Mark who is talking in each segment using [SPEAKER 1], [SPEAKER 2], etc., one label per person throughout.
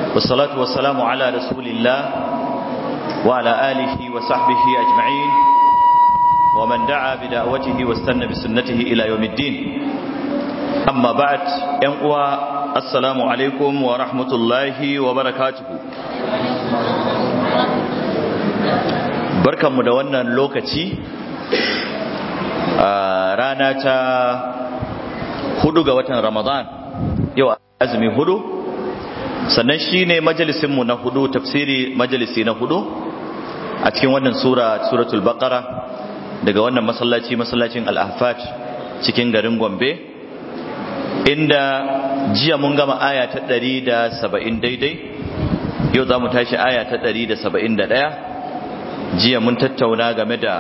[SPEAKER 1] والصلاة والسلام على رسول الله وعلى آله وصحبه أجمعين ومن دعا بدعوته واستنى بسنته إلى يوم الدين أما بعد ينقوى السلام عليكم ورحمة الله وبركاته barkanmu da wannan lokaci a rana ta hudu ga watan ramadan yau azumi hudu sannan shi ne majalisinmu na hudu tafsiri majalisi na hudu a cikin wannan sura suratul baqara daga wannan masallaci masallacin al-ahfat cikin garin gombe inda jiya mun gama aya ta 170 daidai yau za mu tashi aya ta 171 jiya mun tattauna game da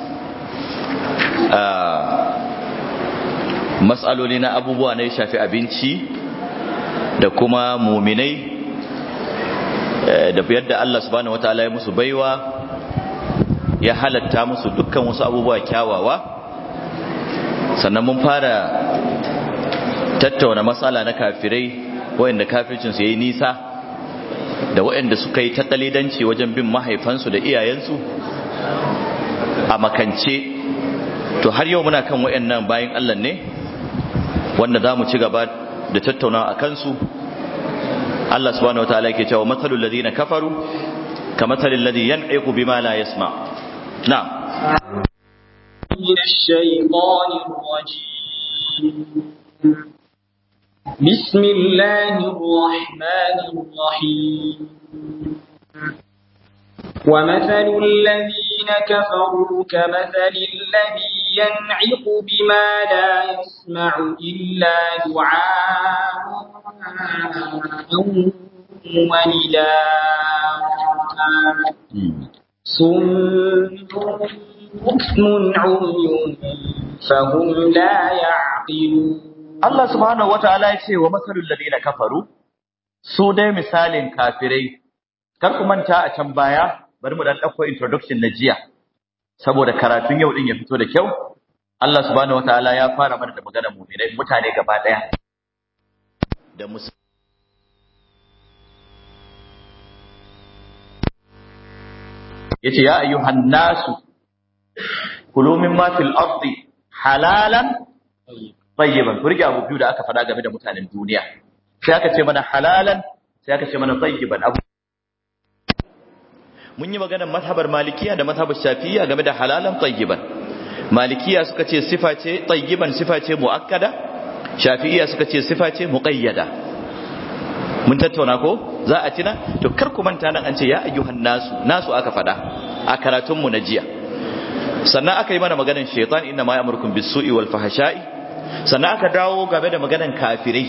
[SPEAKER 1] matsaloli na abubuwa na ya shafi abinci da kuma muminai da yadda Allah subhanahu wataala ya musu baiwa ya halatta musu dukkan wasu abubuwa kyawawa sannan mun fara tattauna matsala na kafirai wayanda kafircinsu yayi nisa da waɗanda suka yi takalidanci wajen bin mahaifansu da iyayensu a makance to har yau muna kan waɗannan bayan Allah ne wanda za mu ci gaba da tattaunawa a kansu Allah subhanahu wataala yake cewa mathalul ladina kafaru kamathalil ladhi yan'iqu bima la yasma na'am
[SPEAKER 2] من الشيطان الرجيم بسم الله الرحمن الرحيم ومثل الذين كفروا كمثل الذي ينعق بما لا يسمع إلا دعاء ونداء صم بكم عمي فهم لا يعقلون
[SPEAKER 1] Allah subhanahu wataala ya ce wa masalul ladina kafaru su dai misalin kafirai kar ku manta a can baya bari mu dan dauko introduction na jiya saboda karatun yau din ya fito da kyau Allah subhanahu wataala ya fara mana da maganar mu'minai mutane gaba daya da musu yace ya ayyuhan nasu kulu mimma fil ardi halalan tayyiban ku rike abu biyu da aka faɗa game da mutanen duniya sai aka ce mana halalan sai aka ce mana tayyiban abu mun yi maganar mazhabar malikiya da mazhabar shafi'iyya game da halalan tayyiban malikiya suka ce sifa ce tayyiban sifa ce muakkada shafi'iyya suka ce sifa ce muqayyada mun tattauna ko za a tina to kar ku manta nan an ce ya ayyuhan nasu nasu aka faɗa a karatun mu na jiya sannan aka yi mana maganar shaitan inna ma ya'murukum bis-su'i wal fahsha'i sannan aka dawo game da maganan kafirai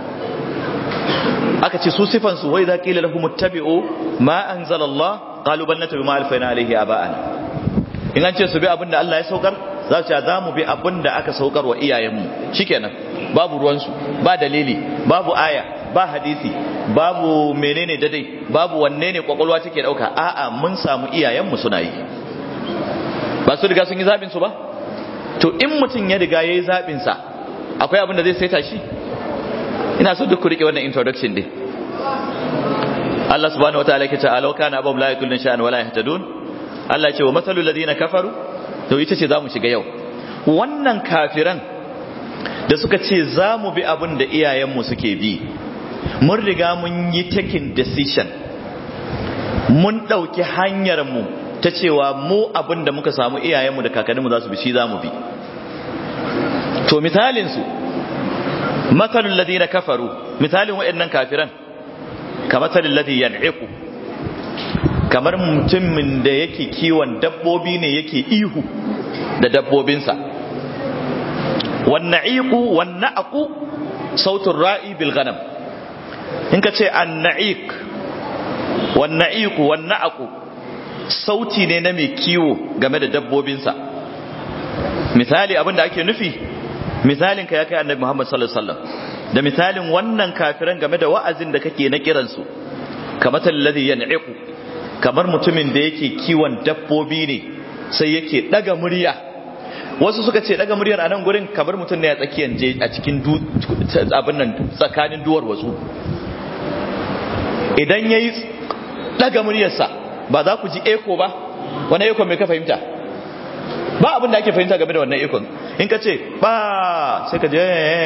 [SPEAKER 1] aka ce su sifansu wai za ƙila lahum muttabi'u ma anzalallah qalu bal natabi ma alfayna alayhi aba'ana in an ce su bi abin da Allah ya saukar za su ce za mu bi abin da aka saukar wa iyayenmu shikenan babu ruwansu ba dalili babu aya ba hadisi babu menene dadai babu wanne ne kwakwalwa take dauka a'a mun samu iyayenmu suna yi ba su riga sun yi zabin su ba to in mutum ya riga yayi zabin sa akwai abin da zai saita shi ina so duk ku rike wannan introduction din Allah subhanahu wataala yake cewa law kana abum la yakulun sha'an wala yahtadun Allah ya ce wa masalul ladina kafaru to ita ce zamu shiga yau wannan kafiran da suka ce zamu bi abin da iyayenmu suke bi mun riga mun yi taking decision mun dauki hanyar mu ta cewa mu abin da muka samu iyayenmu da kakanninmu za su bi shi zamu bi to misalinsu matsalin ladina kafaru misalin waɗannan kafiran ka matsalin ladi yan'iku kamar mutumin da yake kiwon dabbobi ne yake ihu da dabbobinsa wanna'iku wanna'aku sautin ra'i bil ganam in ka ce anna'iq wanna'iku wanna'aku sauti ne na mai kiwo game da dabbobinsa misali abin da ake nufi misalin ka ya kai annabi Muhammad sallallahu alaihi wasallam da misalin wannan kafiran game da wa'azin da kake na kiransu kamar alladhi yan'iqu kamar mutumin da yake kiwon dabbobi ne sai yake daga murya wasu suka ce daga muryar a nan gurin kamar mutum ne a tsakiyar je a cikin abin nan tsakanin duwar wasu idan yayi daga muryarsa ba za ku ji eko ba wani eko mai ka fahimta ba abin da ake fahimta game da wannan ikon in ka ce ba sai ka je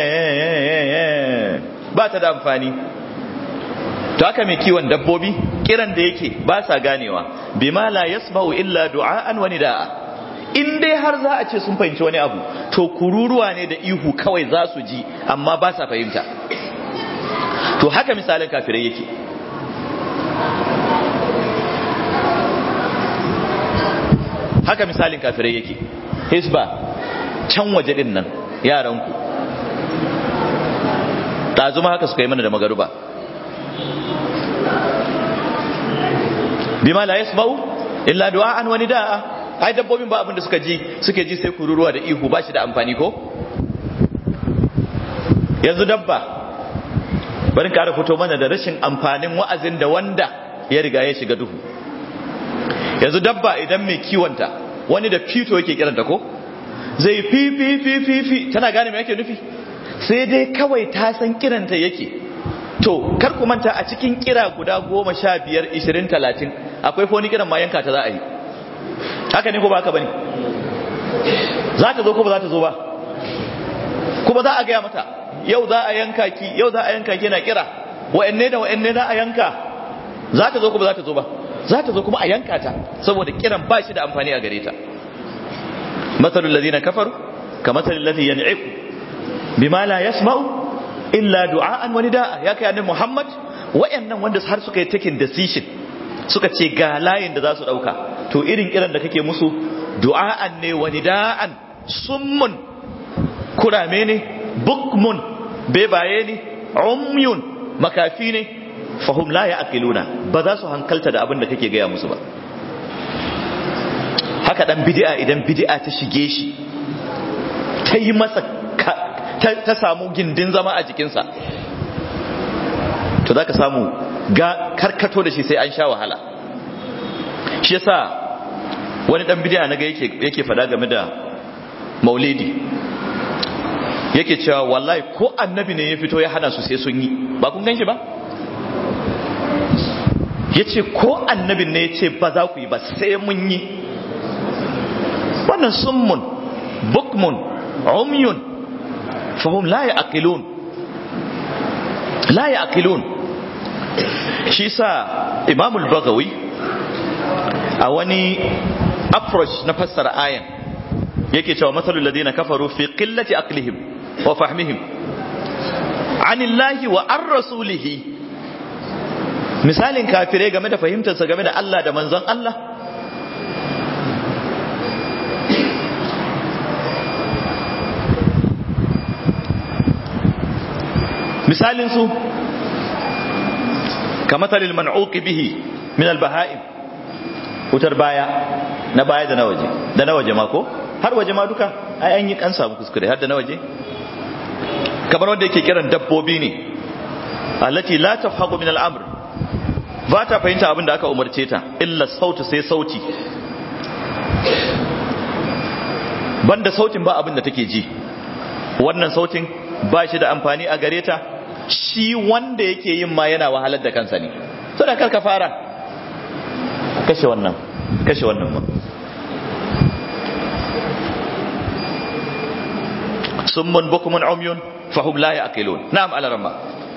[SPEAKER 1] ba ta da amfani to haka mai kiwon dabbobi kiran da yake ba sa ganewa bima la yasma'u illa du'a'an wa nida'a in dai har za a ce sun fahimci wani abu to kururuwa ne da ihu kawai za su ji amma ba sa fahimta to haka misalin kafirai yake haka misalin kafirai yake hisba can waje din nan yaranku ɗazuma haka suka yi mana da magaruba bima la yasma'u illa du'a'an wa nida'a ai dabbobin ba abin da suka ji suke ji sai kururuwa da ihu ba shi da amfani ko yanzu dabba bari ƙara fito mana da rashin amfanin wa'azin da wanda ya riga ya shiga duhu yanzu dabba idan mai kiwonta wani da fito yake kiranta ko zai fi fi fi fi fi tana gane me yake nufi sai dai kawai ta san kiranta yake to kar ku manta a cikin kira guda goma sha biyar ishirin talatin akwai foni kiran ma yanka ta za a yi haka ne ko ba haka bane za ta zo ko ba za ta zo ba kuma za a gaya mata yau za a yanka ki yau za a yanka ki na kira wa'anne da wa'anne za a yanka za ta zo ko ba za ta zo ba za ta zo kuma a yanka ta saboda kiran ba shi da amfani a gare ta matsalul ladina kafaru ka matsalul ladhi yan'iku bima la yasma'u illa du'a'an wa nida'a ya kai annabi Muhammad wayannan wanda har suka yi taking decision suka ce ga layin da za su dauka to irin kiran da kake musu du'a'an ne wa nida'an summun kurame ne bukmun bebaye ne umyun makafi ne fahum la ya'qiluna ba za su hankalta da abin da kake gaya musu ba haka dan bid'a idan bid'a ta shige shi ta yi masa ta samu gindin zama a jikinsa to zaka samu ga karkato da shi sai an sha wahala shi yasa wani dan bid'a naga yake yake fada game da maulidi yake cewa wallahi ko annabi ne ya fito ya hana su sai sun yi ba kun gan shi ba ya ce ko annabin ne ya ce ba za ku yi ba sai mun yi wannan summun bukmun umyun fahim la ya'qilun la ya'qilun shi sa imamul bagawi a wani approach na fassara ayan yake cewa matsalul ladina kafaru fi qillati aqlihim wa fahmihim anillahi wa an rasulihi misalin kafirai game da fahimtarsa game da Allah da manzon Allah misalin su kamathalil man'uqi bihi min al-baha'im wutar baya na baya da na waje da na waje ma ko har waje ma duka ai an yi kan samu kuskure har da na waje kamar wanda yake kiran dabbobi ne allati la tafhaqu min al-amr ba ta fahimta abin da aka umarce ta illa sautu sai sauti banda sautin ba abin da take ji wannan sautin ba shi da amfani a gare ta shi wanda yake yin ma yana wahalar da kansa ne so da karka fara kashe wannan kashe wannan ma summun bukumun umyun fahum la yaqilun na'am ala ramma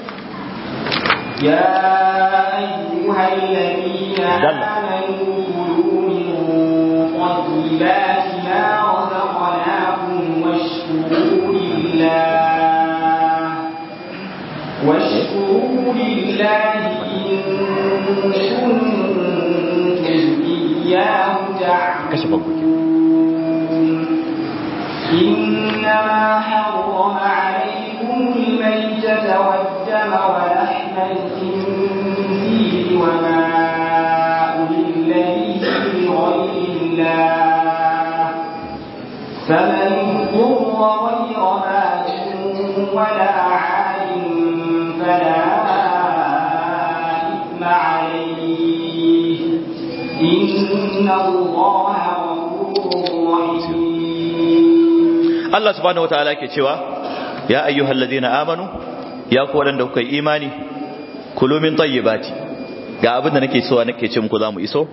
[SPEAKER 2] يا أيها الذين آمنوا كلوا من طيبات ما رزقناكم واشكروا لله واشكروا لله إن كنتم إياه تعبدون إنما حرم عليكم الميتة والدم ولحم الخنزير وما أهل به لغير الله فمن اضطر غير باغ ولا عاد فلا إثم عليه إن الله غفور رحيم
[SPEAKER 1] Allah subhanahu wataala ke cewa ya ayyuhal ladina amanu ya ku wadanda kuka yi imani kulu min tayyibati ga abin da nake so nake ce muku za mu iso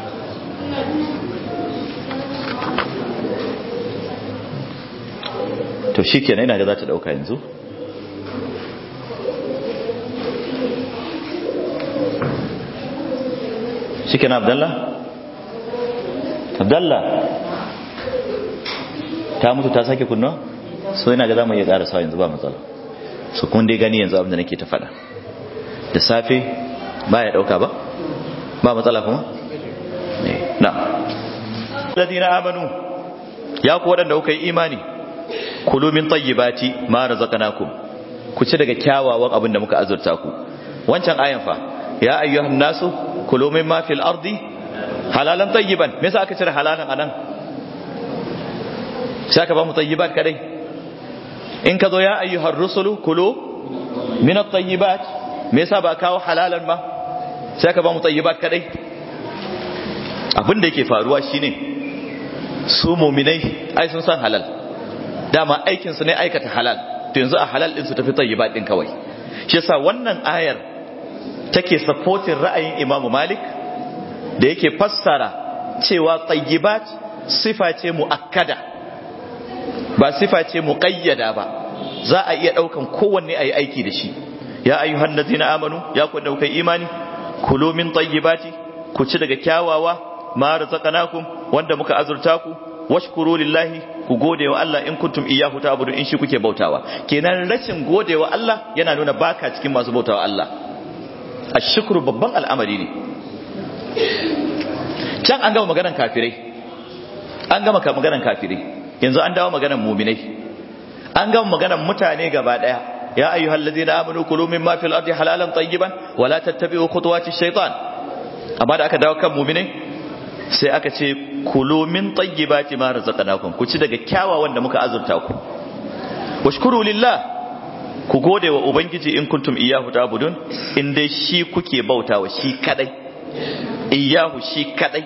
[SPEAKER 1] to shi kenan ina ga za ta dauka yanzu shi kenan abdallah abdallah ta mutu ta sake kunnuwa so ina ga za mu iya ƙara sa yanzu ba matsala so kun dai gani yanzu abin da nake ta faɗa da safe ba ya ɗauka ba ba matsala kuma na ladina amanu ya ku waɗanda kuka yi imani kulu min tayyibati ma razaqnakum ku ci daga kyawawan abin da muka azurta ku wancan ayan fa ya ayyuhan nasu kulu mimma fil ardi halalan tayyiban me yasa aka cire halalan anan sai aka ba mu tayyibat kadai in ka zo ya ayyuhar rusulu kulu min at-tayyibat me yasa ba kawo halalan ba sai aka ba mu tayyibat kadai abin da yake faruwa shine su mu'minai ai sun san halal dama aikin su ne aikata halal to yanzu a halal din su tafi tayyibat din kawai shi yasa wannan ayar take supporting ra'ayin Imam Malik da yake fassara cewa tayyibat sifa ce muakkada ba sifa ce muqayyada ba za a iya daukan kowanne ayi aiki da shi ya ayyuhan ladina amanu ya ku dauka imani kulu min tayyibati ku ci daga kyawawa ma razaqnakum wanda muka azurta ku washkuru lillahi ku gode wa Allah in kuntum iyyahu ta'budu in shi kuke bautawa kenan rashin gode wa Allah yana nuna baka cikin masu bautawa Allah ashkuru babban al'amari ne can an gama maganan kafirai an gama maganan kafirai yanzu an dawo maganan muminai an gama maganan mutane gaba daya ya ayyuhal ladina amanu kulu mimma fil ardi halalan tayyiban wala tattabi'u khutuwati shaytan amma da aka dawo kan muminai sai aka ce kulu min tayyibati ma razaqnakum ku ci daga kyawawan da muka azurta ku washkuru lillah ku gode wa ubangiji in kuntum iyyahu ta'budun in dai shi kuke bautawa shi kadai iyyahu shi kadai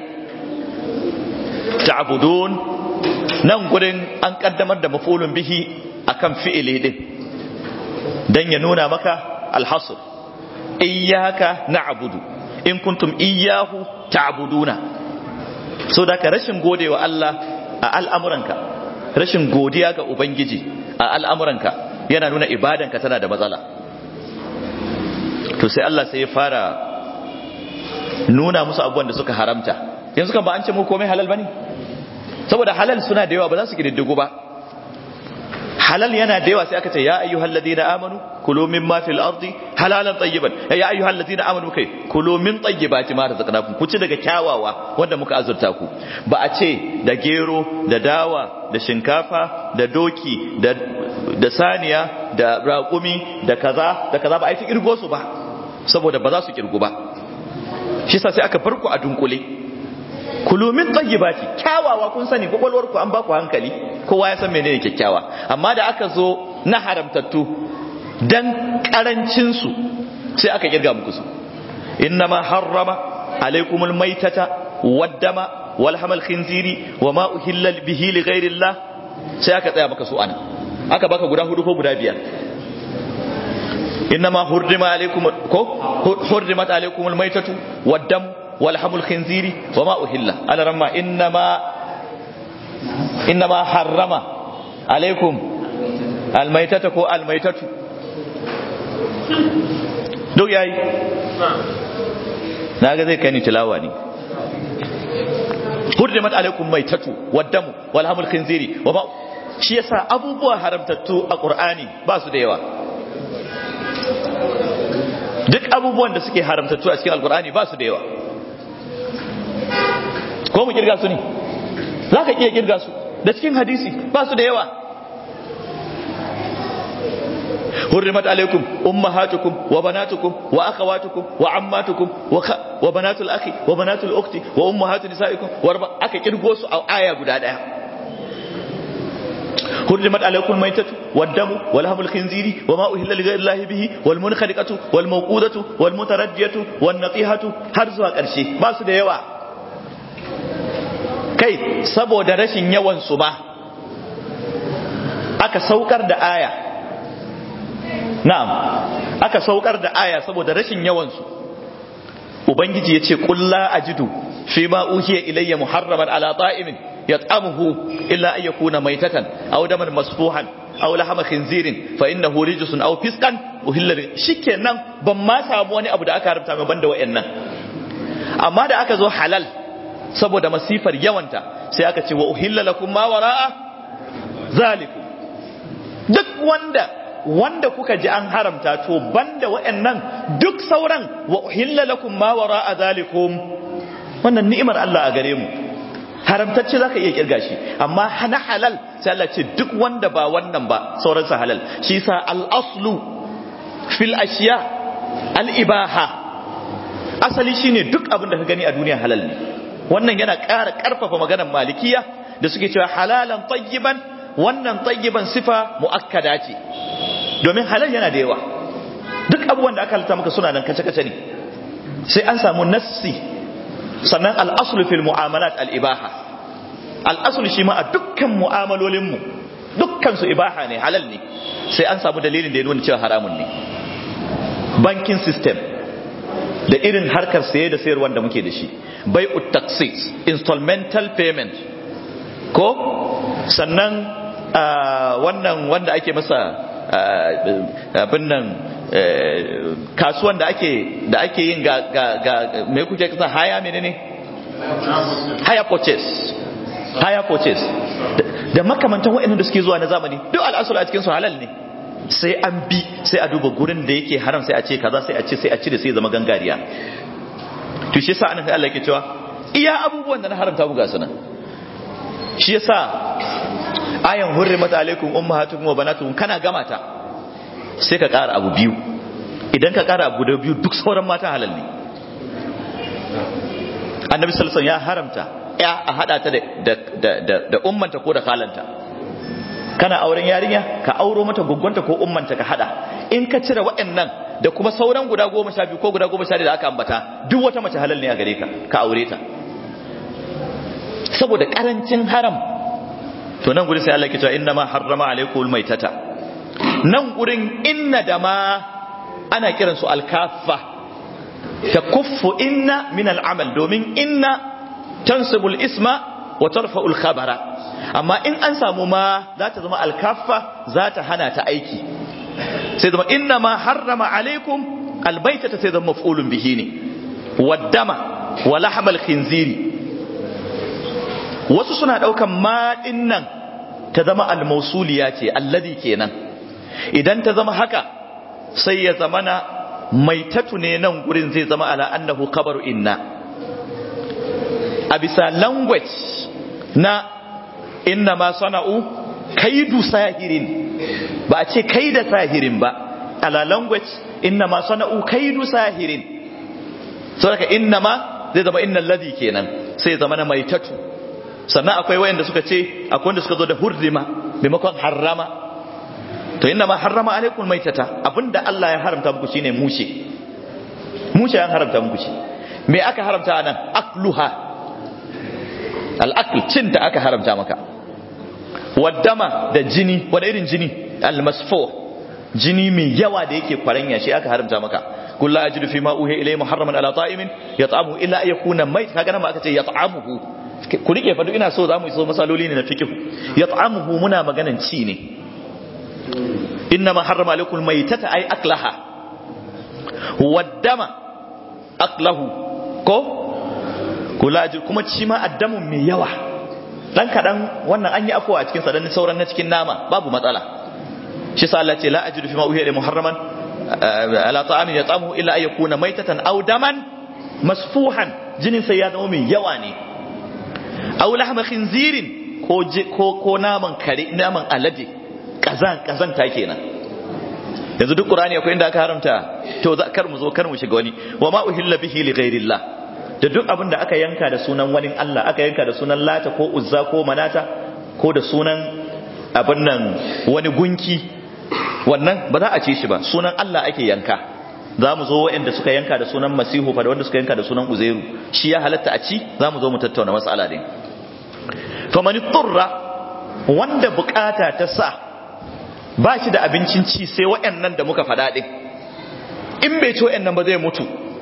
[SPEAKER 1] ta'budun nan gurin an kaddamar da mafulun bihi akan fi'ili din dan ya nuna maka alhasr iyyaka na'budu in kuntum iyyahu ta'buduna so da ka rashin godewa Allah a al'amuranka rashin godiya ga ubangiji a al'amuranka yana nuna ibadanka tana da matsala to sai Allah sai ya fara nuna musu abubuwan da suka haramta yanzu kan ba an ce mu komai halal bane saboda halal suna da yawa ba za su kididdigu ba halal yana da yawa sai aka ce ya ayyuhal ladina amanu kulu mimma fil ardi halalan tayyiban ya ayyuhal ladina amanu kai kulu min tayyibati ma razaqnakum ku ci daga kyawawa wanda muka azurta ku ba a ce da gero da dawa da shinkafa da doki da da saniya da raƙumi da kaza da kaza ba a yi ta kirgo su ba saboda ba za su kirgu ba shi sa sai aka farko a dunkule kulu min tayyibati kyawawa kun sani kwakwalwar ku an ba ku hankali kowa ya san menene kyakkyawa amma da aka zo na haramtattu dan karancin su sai aka kirga muku su innama harrama alaikumul maitata waddama wal hamal khinziri wama uhilla bihi li ghairillah sai aka tsaya maka su ana aka baka guda hudu ko guda biyar innama hurrima alaikum ko hurrimat alaikumul maitatu waddamu ولحم الخنزير وما أهل على رما إنما إنما حرم عليكم الميتة كو الميتة duk yayi na ga zai kai ni tilawa ne hurrimat alaikum maitatu waddamu wal hamul khinziri wa ma shi yasa abubuwa haramtattu a qur'ani ba su da yawa duk abubuwan da suke haramtattu a cikin alqur'ani ba su da yawa ko mu kirga su ne za ka iya kirga su da cikin hadisi ba su da yawa hurrimat alaikum ummahatukum wa banatukum wa akhawatukum wa ammatukum wa banatul akhi wa banatul ukhti wa ummahatu nisaikum wa aka kirgo su a aya guda daya حرمت عليكم الميتة والدم ولحم الخنزير وما أهل لغير الله به والمنخنقة والموقودة والمتردية والنطيحة har zuwa ƙarshe ba su da yawa kai saboda rashin yawan su ba aka saukar da aya na'am aka saukar da aya saboda rashin yawan su ubangiji ya ce kulla ajidu fi ma uhiya ilayya muharraman ala ta'imin yat'amuhu illa an yakuna maitatan aw daman masfuhan aw lahama khinzirin fa innahu rijsun aw fisqan uhilla shikenan ban ma samu wani abu da aka haramta mai banda wayannan amma da aka zo halal saboda masifar yawanta sai aka ce wa uhilla lakum ma wara'a zalikum duk wanda wanda kuka ji an haramta to banda wayannan duk sauran wa uhilla lakum ma wara'a zalikum wannan ni'imar Allah a gare mu haramtacce zaka iya kirga shi amma hana halal sai Allah ce duk wanda ba wannan ba sauransa halal shi yasa al-aslu fil ashiya al-ibaha asali shine duk abin da ka gani a duniya halal ne wannan yana ƙara ƙarfafa maganar malikiya da suke cewa halalan tayyiban wannan tayyiban sifa muakkada ce domin halal yana da yawa duk abubuwan da aka halitta maka suna nan kace-kace ne sai an samu nassi sannan al'asulu fil mu'amalat al'ibaha al'asulu shi ma a dukkan mu'amalolinmu dukkan su ibaha ne halal ne sai an samu dalilin da ya nuna cewa haramun ne banking system da irin harkar saye da sayarwa da muke da shi bai taxis installmental payment ko sannan wannan wanda ake masa abin nan kasuwan da ake da ake yin ga ga ga me kuke kasa haya menene haya purchase haya purchase da makamantan waɗannan da suke zuwa na zamani duk al'asul a cikin su halal ne sai an bi sai a duba gurin da yake haram sai a ce kaza sai a ce sai a cire sai zama gangariya to shi yasa annabi Allah yake cewa iya abubuwan da na haramta muku ga sunan shi yasa ayan hurrimat alaikum ummahatukum wa banatukum kana gama ta sai ka ƙara abu biyu idan ka ƙara abu da biyu duk sauran mata halal ne annabi sallallahu ya haramta ya a hada ta da da da ummanta ko da kalanta kana auren yarinya ka auro mata guggunta ko ummanta ka hada in ka cire waɗannan da kuma sauran guda goma sha biyu ko guda goma sha da aka ambata duk wata mace halal ne a gare ka ka aure ta saboda karancin haram to nan gurin sai Allah ke cewa inna ma harrama alaikumul maitata nan gurin inna da ma ana kiransu alkafa ta kuffu inna min al'amal domin inna tansibul isma wa tarfa'ul khabara amma in an samu ma za ta zama alkafa za ta hana ta aiki sai zama inna ma harrama alaikum albaitata sai zama maf'ulun bihi ne waddama wa lahmal khinziri wasu suna daukan ma nan ta zama almausuliya ce alladhi kenan idan ta zama haka sai ya zama na maitatu ne nan gurin zai zama ala annahu kabaru inna a bisa language na inna ma sana'u kaidu sahirin ba a ce kaida sahirin ba ala language inna ma sana'u kaidu sahirin saboda inna ma zai zama inna alladhi kenan sai ya zama na maitatu sannan akwai wayanda suka ce akwai wanda suka zo da hurrima maimakon harrama to inna ma harrama alaikum maitata abinda Allah ya haramta muku shine mushe mushe ya haramta muku shi me aka haramta anan akluha al-akl cin da aka haramta maka waddama da jini wani irin jini al-masfu jini mai yawa da yake kwaranya shi aka haramta maka kullu ajidu fi ma uhi ilayhi muharraman ala ta'imin yat'amu illa ayakuna mait kaga nan ma aka ce yat'amuhu ku rike fa duk ina so zamu iso masaloli ne na fiqh yat'amuhu muna maganan ci ne إنما حرم عليكم الميتة أي أكلها والدم أكله ko kula ji kuma ci ma addamun mai yawa dan kadan wannan an yi afuwa a cikin sa dan sauran na cikin nama babu matsala shi sa Allah ce la ajidu fi ma uhiya muharraman ala ta'amin yatamu illa ay yakuna maitatan aw daman masfuhan jinin sai ya zama mai yawa ne aw lahma khinzirin ko ko ko naman kare naman alade kazan kazanta kenan yanzu duk qur'ani akwai inda aka haramta to za kar mu zo kar mu shiga wani wa ma uhilla bihi li ghairillah da duk abin da aka yanka da sunan wani Allah aka yanka da sunan lata ko uzza ko manata ko da sunan abin nan wani gunki wannan ba za a ce shi ba sunan Allah ake yanka za mu zo waɗanda suka yanka da sunan masihu fa da wanda suka yanka da sunan uzairu shi ya halatta a ci za mu zo mu tattauna mas'ala din faman turra wanda bukata ta sa ba shi da abincin ci sai waɗannan da muka faɗa ɗin in bai ci waɗannan ba zai mutu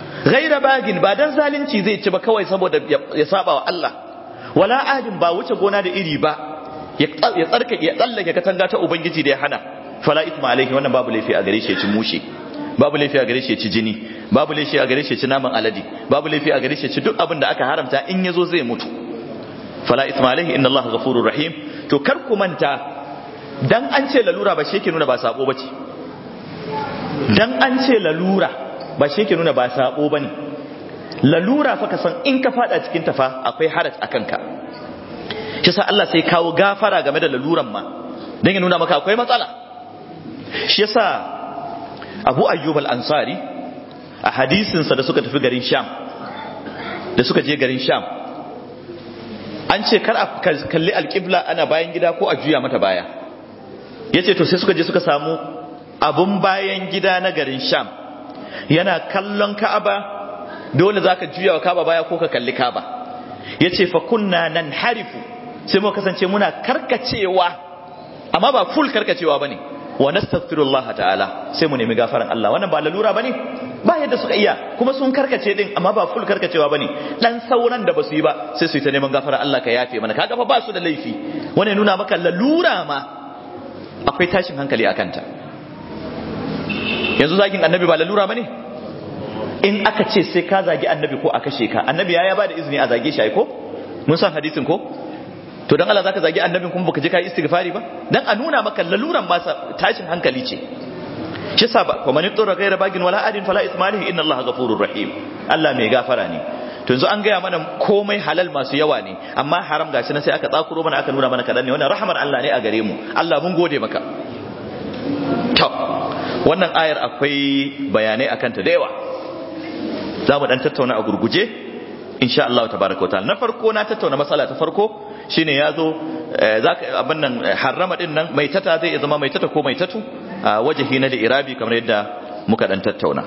[SPEAKER 1] ghaira bagin ba dan zalunci zai ci ba kawai saboda ya saba wa Allah wala adin ba wuce gona da iri ba ya tsarka ya tsallake katanga ta ubangiji da ya hana fala isma alaihi wannan babu laifi a gare shi ya ci mushe babu laifi a gare shi ya ci jini babu laifi a gare shi ya ci naman alade babu laifi a gare shi ya ci duk abin da aka haramta in yazo zai mutu fala isma alaihi inna Allah ghafurur rahim to kar ku manta dan an ce lalura ba shi yake nuna ba sabo bace dan an ce lalura ba shi yake nuna ba sabo bane lalura fa ka san in ka fada cikin ta fa akwai haraj akan ka shi sa Allah sai kawo gafara game da laluran ma dan ya nuna maka akwai matsala shi yasa Abu Ayyub al-Ansari a hadisin sa da suka tafi garin Sham da suka je garin Sham an ce kar a kalli alƙibla ana bayan gida ko a juya mata baya yace to sai suka je suka samu abun bayan gida na garin Sham yana kallon Ka'aba dole zaka juya wa Ka'aba baya ko ka kalli Ka'aba yace fa kunna nan harifu sai muka kasance muna karkacewa amma ba full karkacewa bane wa nastaghfirullah ta'ala sai mu nemi gafaran Allah wannan ba lalura bane ba yadda suka iya kuma sun karkace din amma ba full karkacewa bane dan sauran da basu yi ba sai su yi ta neman gafaran Allah ka yafe mana kaga fa ba su da laifi wannan nuna maka lalura ma akwai tashin hankali akan ta yanzu zagin annabi ba lalura bane in aka ce sai ka zagi annabi ko a kashe ka annabi ya ba da izini a zage shi ai ko mun san hadisin ko to dan Allah zaka zagi annabin kuma baka je kai istighfari ba dan a nuna maka laluran masa tashin hankali ce shi sa ba kuma ni tsora gaira bagin wala adin fala ismalihi inna Allah ghafurur rahim Allah mai gafara ne to yanzu an gaya mana komai halal masu yawa ne amma haram gashi na sai aka tsakuro mana aka nuna mana kadan ne wannan rahmar Allah ne a gare mu Allah mun gode maka to wannan ayar akwai bayanai akan ta da yawa za mu dan tattauna a gurguje insha Allah tabaraka wa ta'ala na farko na tattauna matsala ta farko shine yazo zaka abin nan harrama din nan mai tata zai zama mai tata ko mai tatu a wajahi na da irabi kamar yadda muka dan tattauna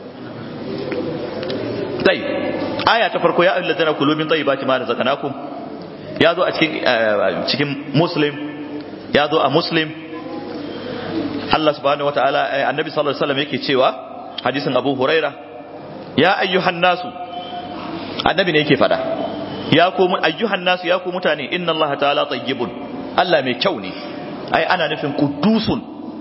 [SPEAKER 1] tai aya ta farko ya ayyuhal ladina kulu min tayyibati ma razaqnakum yazo a cikin cikin muslim yazo a muslim Allah subhanahu wataala annabi sallallahu alaihi wasallam yake cewa hadisin Abu Huraira ya ayyuhan nasu annabi ne yake fada ya ku ayyuhan nasu ya ku mutane inna Allah ta'ala tayyibun Allah mai kyau ne ai ana nufin kudusun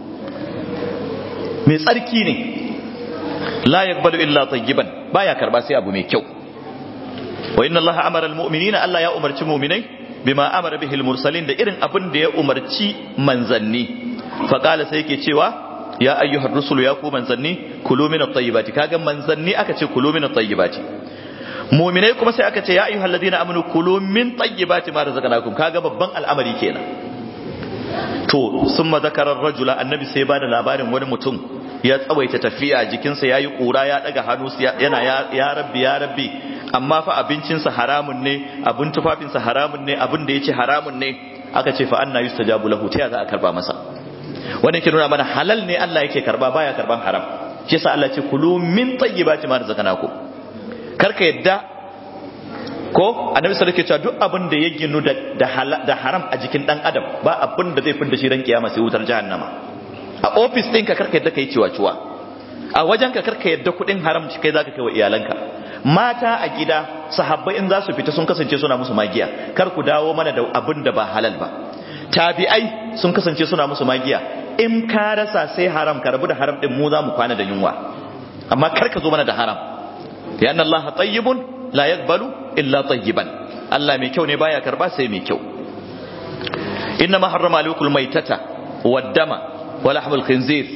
[SPEAKER 1] mai tsarki ne la yaqbalu illa tayyiban baya karba sai abu mai kyau wa inna Allah amara almu'minina Allah ya umarci mu'minai bima amara bihi almursalin da irin abin da ya umarci manzanni fa qala sai yake cewa ya ayyuhar rusulu ya ku manzanni kulu min at-tayyibati kaga manzanni aka ce kulu min at-tayyibati mu'minai kuma sai aka ce ya ayyuhal ladina amanu kulu min tayyibati ma razaqnakum kaga babban al'amari kenan to summa zakara rajula annabi sai ba da labarin wani mutum ya tsawaita tafiya jikinsa yayi kura ya daga hannu yana ya rabbi ya rabbi amma fa abincinsa haramun ne abin tufafinsa haramun ne abin da yace haramun ne aka ce fa anna yustajabu lahu ta za a karba masa wannan ke nuna mana halal ne Allah yake karba baya karban haram shi yasa Allah ce kulu min tayyibati ma razaqnakum karka yadda ko annabi sallallahu alaihi wasallam duk abin da ya ginu da haram a jikin dan adam ba abin da zai fidda shi ran kiyama sai wutar jahannama a office ɗinka karka yadda kai ciwa ciwa a wajenka karka yadda kuɗin haram kai zaka kai wa iyalanka mata a gida sahabbai in za su fita sun kasance suna musu magiya kar ku dawo mana da abin da ba halal ba tabi'ai sun kasance suna musu magiya in ka rasa sai haram ka rabu da haram din mu za mu kwana da yunwa amma kar ka zo mana da haram ya anna allaha tayyibun la yaqbalu illa tayyiban Allah mai kyau ne baya karba sai mai kyau inna ma harrama alaykum maytata wad-dama wa lahmul khinzir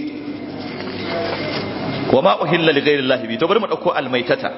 [SPEAKER 1] wa ma uhilla li ghayri allahi bi to bari mu dauko al-maytata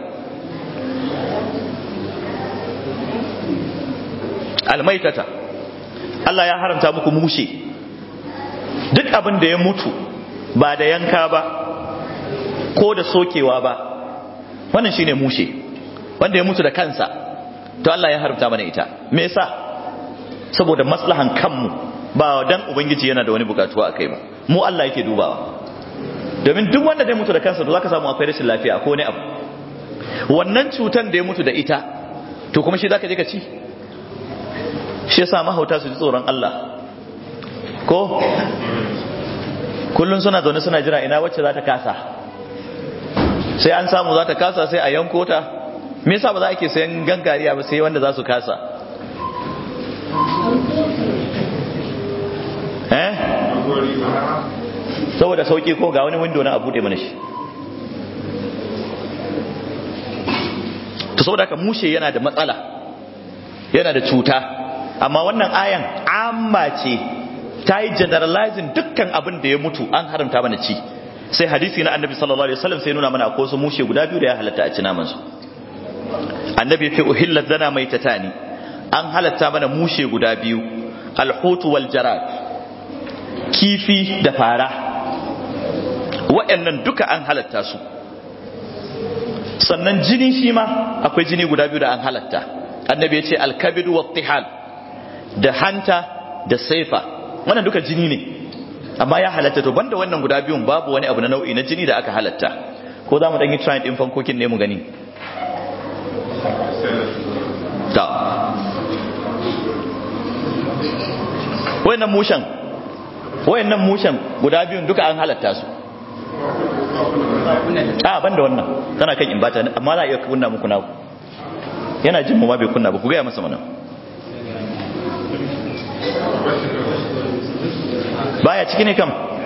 [SPEAKER 1] al-maytata Allah ya haramta muku mushe duk abin da ya mutu ba da yanka ba ko da sokewa ba wannan shine mushe wanda ya mutu da kansa to Allah ya haramta mana ita me yasa saboda maslahan kanmu ba dan ubangiji yana da wani bukatuwa akai ba mu Allah yake dubawa domin duk wanda zai mutu da kansa to zaka samu akwai rashin lafiya ko wani abu wannan cutan da ya mutu da ita to kuma shi zaka je ka ci shi yasa mahauta su ji tsoron Allah ko kullun suna zaune suna jira ina wacce za ta kasa sai an samu za ta kasa sai a yanko ta me yasa ba za a ke sayan gangariya ba sai wanda za su kasa eh saboda sauki ko ga wani window na a bude mana shi to saboda haka mushe yana da matsala yana da cuta amma wannan ayan amma ce ta yi generalizing dukkan abin da ya mutu an haramta mana ci sai hadisi na annabi sallallahu alaihi wasallam sai nuna mana akwai wasu mushe guda biyu da ya halatta a ci naman su annabi ya ce uhillat zana mai tatani an halatta mana mushe guda biyu alhutu wal jarad kifi da fara waɗannan duka an halatta su sannan jini shi ma akwai jini guda biyu da an halatta annabi ya ce alkabidu wa tihal da hanta da saifa wannan duka jini ne amma ya halatta to banda wannan guda biyun babu wani abu na nau'i na jini da aka halatta ko za mu ɗan yi trying ɗin fankokin ne mu gani ta wayannan mushan wayannan mushan guda biyun duka an halatta su a ban da wannan tana kan imbata amma za a iya kunna muku naku yana jin mu ma bai kunna ba ku gaya masa mana baya ciki ne kam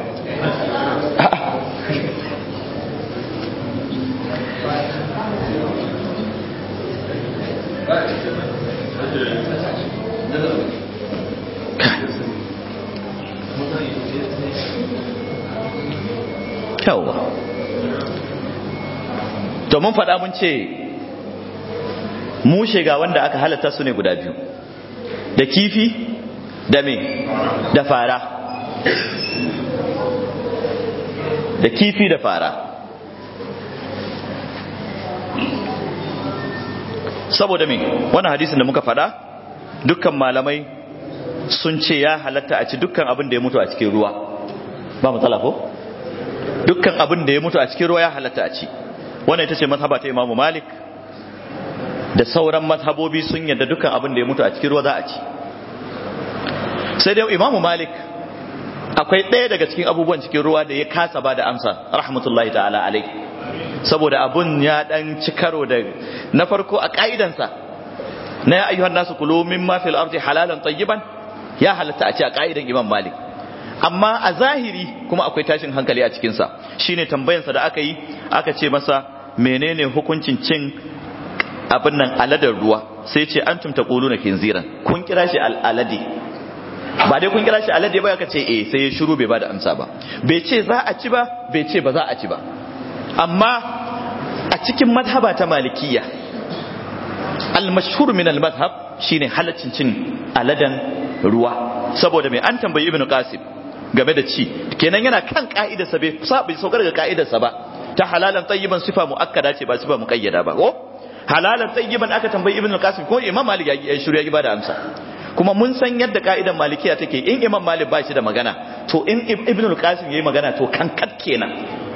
[SPEAKER 1] yawwa to mun faɗa mun ce mushe ga wanda aka halatta su ne guda biyu da kifi da me da fara da kifi da fara saboda me wannan hadisin da muka faɗa dukkan malamai sun ce ya halatta a ci dukkan abin da ya mutu a cikin ruwa ba matsala ko dukkan abin da ya mutu a cikin ruwa ya halatta a ci wannan ita ce mazhaba ta imamu malik da sauran mazhabobi sun yadda dukkan abin da ya mutu a cikin ruwa za a ci sai dai imamu malik akwai ɗaya daga cikin abubuwan cikin ruwa da ya kasa ba da amsa rahmatullahi ta'ala alai saboda abun ya dan ci karo da na farko a ka'idansa na ya ayyuhan nasu kulu mimma fil ardi halalan tayyiban ya halatta a ci a ka'idan imam malik amma a zahiri kuma akwai tashin hankali a cikinsa shine tambayansa da aka yi aka ce masa menene hukuncin cin abin nan aladar ruwa sai ce an tumta ƙulu na kinziran kun kira shi al'alade ba dai kun kira shi alade ba aka ce eh sai ya shiru bai ba da amsa ba bai ce za a ci ba bai ce ba za a ci ba amma a cikin madhaba ta malikiya al-mashhur min al-madhhab shine halaccin cin aladan ruwa saboda mai an tambayi ibnu qasim game da ci kenan yana kan ka'idarsa bai bai saukar ga ka'idarsa ba ta halalan tayyiban sifa muakkada ce ba sifa muqayyada ba ko halalan tayyiban aka tambayi ibnu qasim ko imam malik ya shiru ya ba da amsa kuma mun san yadda ka'idan malikiya take in imam malik ba shi da magana to in ibnu qasim yayi magana to kan kat kenan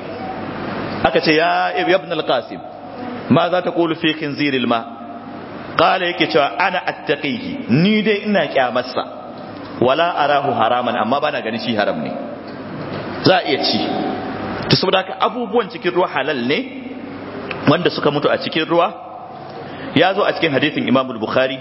[SPEAKER 1] aka ce ya ibn al-qasim ma za ta qulu fi khinziril ma qala yake cewa ana attaqihi ni dai ina kyamarsa wala arahu haraman amma bana ganin shi haram ne za a iya ci to saboda haka abubuwan cikin ruwa halal ne wanda suka mutu a cikin ruwa ya zo a cikin hadisin Imam Bukhari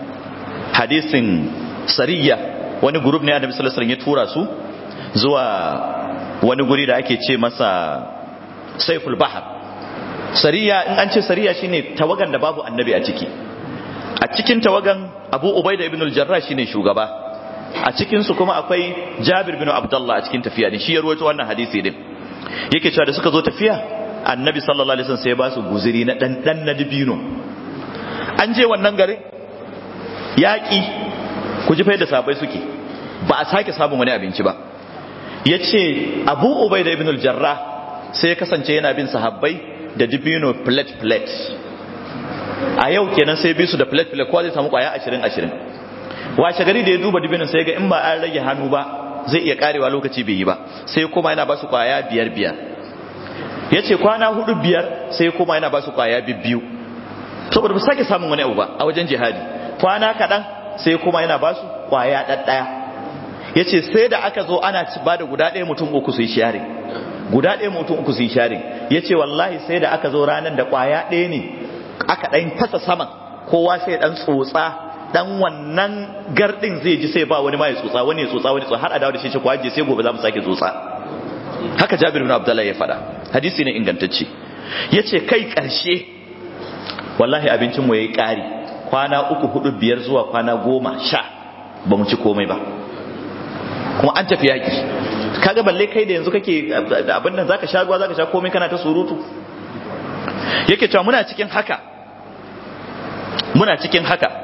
[SPEAKER 1] hadisin Sariya wani group ne Annabi sallallahu alaihi wasallam ya tura su zuwa wani guri da ake ce masa Saiful Bahar Sariya in an ce Sariya shine tawagan da babu annabi a ciki a cikin tawagan Abu Ubaida ibn al-Jarrah shine shugaba a cikinsu kuma akwai jabir bin abdullah a cikin tafiya din shi ya ruwaito wannan hadisi din yake cewa da suka zo tafiya annabi sallallahu alaihi wasallam sai ya ba su guzuri na dan dan na dibino an je wannan garin yaƙi ku ji fa yadda sabai suke ba a sake samun wani abinci ba yace abu ubaida ibn al-jarrah sai ya kasance yana bin sahabbai da dibino plate plate a yau kenan sai bi su da plate plate ko zai samu kwaya 20 20 washe gari da ya duba dibinin sai ga in ba an rage hannu ba zai iya karewa lokaci bai yi ba sai kuma yana ba su kwaya biyar biyar ya ce kwana hudu biyar sai kuma yana ba su kwaya biyu saboda ba sake samun wani abu ba a wajen jihadi kwana kaɗan sai kuma yana ba su kwaya ɗaɗɗaya ya ce sai da aka zo ana ci ba da guda ɗaya mutum uku su yi share guda ɗaya mutum uku su yi sharing ya ce wallahi sai da aka zo ranar da ƙwaya ɗaya ne aka ɗan fasa saman kowa sai ɗan tsotsa dan wannan gardin zai ji sai ba wani ma ya tsotsa wani ya tsotsa wani tsotsa har a dawo da shi ce ko aje sai gobe za mu sake tsotsa haka Jabir bin Abdullah ya faɗa hadisi ne ingantacce yace kai ƙarshe wallahi abincin mu yayi ƙari kwana uku hudu biyar zuwa kwana goma sha ba mu ci komai ba kuma an tafi yaki kaga balle kai da yanzu kake abin nan zaka sha ruwa zaka sha komai kana ta surutu yake cewa muna cikin haka muna cikin haka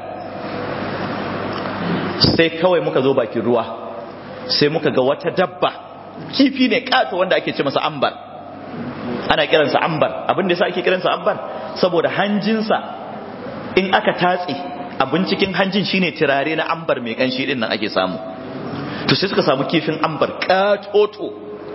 [SPEAKER 1] sai kawai muka zo bakin ruwa sai muka ga wata dabba kifi ne kato wanda ake ce masa ambar ana kiransa ambar abin da yasa ake kiransa ambar saboda hanjinsa in aka tatse abin cikin hanjin shine turare na ambar mai kanshi din nan ake samu to sai suka samu kifin ambar katoto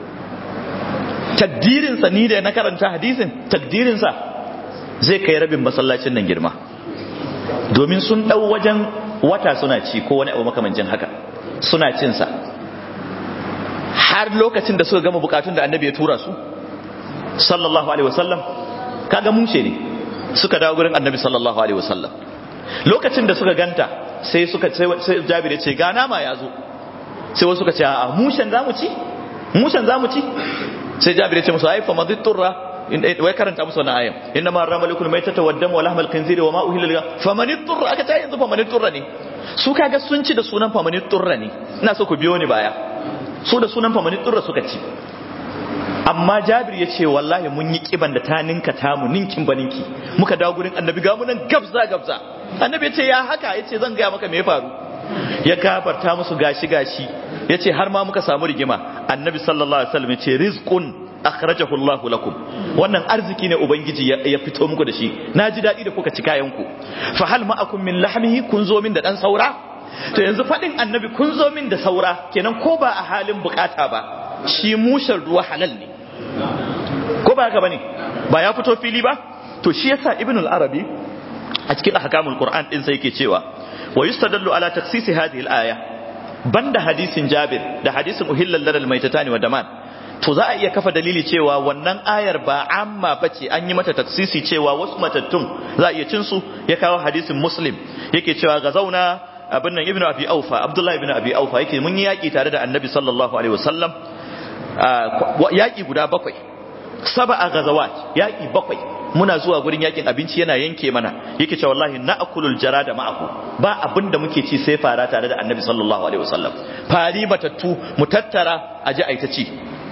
[SPEAKER 1] takdirinsa ni da na karanta hadisin takdirinsa zai kai rabin masallacin nan girma domin sun dau wajen wata suna ci ko wani abu makamancin haka suna cinsa har lokacin da suka gama bukatun da annabi ya tura su sallallahu alaihi wasallam kaga mushe ne suka dawo gurin annabi sallallahu alaihi wasallam lokacin da suka ganta sai suka sai jabir ya ce ga nama ya zo sai wasu suka ce a mushen zamu ci mushen zamu ci sai jabir ya ce musu ai fa maditturra wai karanta musu wannan ayan inna ma harrama lakum maytata wad dam wa lahmal khinziri wa ma uhilla lil faman turra aka ta yanzu faman turra ne su kaga sun ci da sunan faman turra ne ina so ku biyo ni baya su da sunan faman turra suka ci amma jabir ya ce wallahi mun yi kiban da ta ninka tamu ninkin baninki muka dawo gurin annabi ga mu nan gabza gabza annabi ya ce ya haka ya ce zan gaya maka me ya faru ya gafarta musu gashi gashi ya ce har ma muka samu rigima annabi sallallahu alaihi wasallam ya ce rizqun akhrajahu Allahu lakum wannan arziki ne ubangiji ya fito muku da shi naji dadi da kuka ci kayan ku fa hal ma'akum min lahmihi kun zo min da dan saura to yanzu fadin annabi kun zo min da saura kenan ko ba a halin bukata ba shi mushen ruwa halal ne ko ba haka bane ba ya fito fili ba to shi yasa ibn al-arabi a cikin ahkamul qur'an din sai yake cewa wa yustadallu ala taksisi hadhihi al-aya banda hadisin jabir da hadisin uhillal ladal maitatani wa daman to za a iya kafa dalili cewa wannan ayar ba amma bace an yi mata taksisi cewa wasu matattun za a iya cin su ya kawo hadisin muslim yake cewa ga zauna abin nan ibnu abi aufa abdullahi ibnu abi aufa yake mun yi yaki tare da annabi sallallahu alaihi wasallam yaki guda bakwai sab'a gazawat yaki bakwai muna zuwa gurin yakin abinci yana yanke mana yake cewa wallahi na'kulul jarada ma'ahu ba abin da muke ci sai fara tare da annabi sallallahu alaihi wasallam fari matattu mu tattara a ji aita ci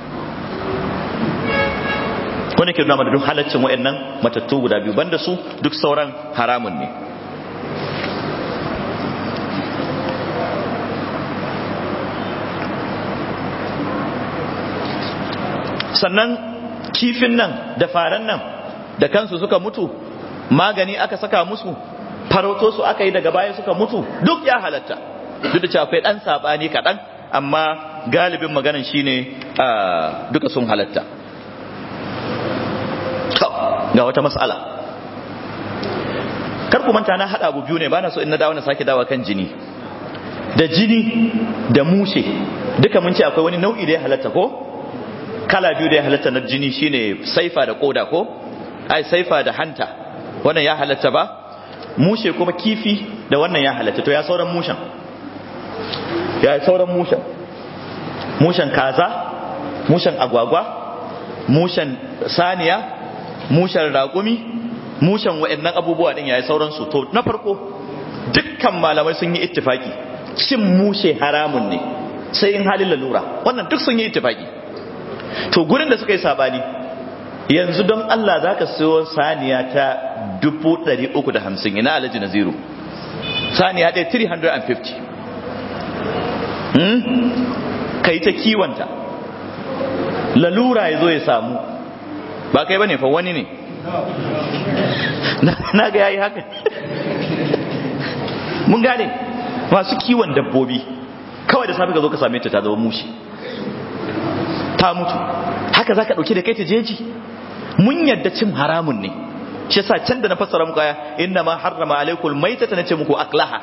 [SPEAKER 1] wani ke nuna duk halaccin wa'annan matattu guda biyu banda su duk sauran haramun ne sannan kifin nan da faran nan da kansu suka mutu magani aka saka musu farauto su aka yi daga baya suka mutu duk ya halatta duk da cewa akwai dan sabani kaɗan amma galibin maganan shine duka sun halatta ga wata mas'ala kar ku manta na hada abu biyu ne bana so in na dawo na sake dawo kan jini da jini da mushe duka mun ce akwai wani nau'i da ya halatta ko kala biyu da ya halatta na jini shine saifa da koda ko ai saifa da hanta wannan ya halatta ba mushe kuma kifi da wannan ya halatta to ya sauran mushen ya sauran mushen mushen kaza mushen agwagwa mushen saniya mushen raƙumi mushen wa'annan abubuwa din yayi sauransu to na farko dukkan malamai sun yi ittifaki cin mushe haramun ne sai in halin lalura wannan duk sun yi ittifaki to gurin da suka yi sabani yanzu don Allah za ka siyo saniya ta 350 ina alaji na zero saniya ɗaya 350 hmm? ka yi ta kiwonta lalura ya zo ya samu ba kai ba ne fa wani ne na ga yayi haka mun gane masu kiwon dabbobi kawai da safi ka zo ka same ta ta zama mushi ta mutu haka za ka ɗauki da kai ta jeji mun yadda cin haramun ne shi yasa can da na fassara muku aya inna ma harrama alaikul maitata nace muku aklaha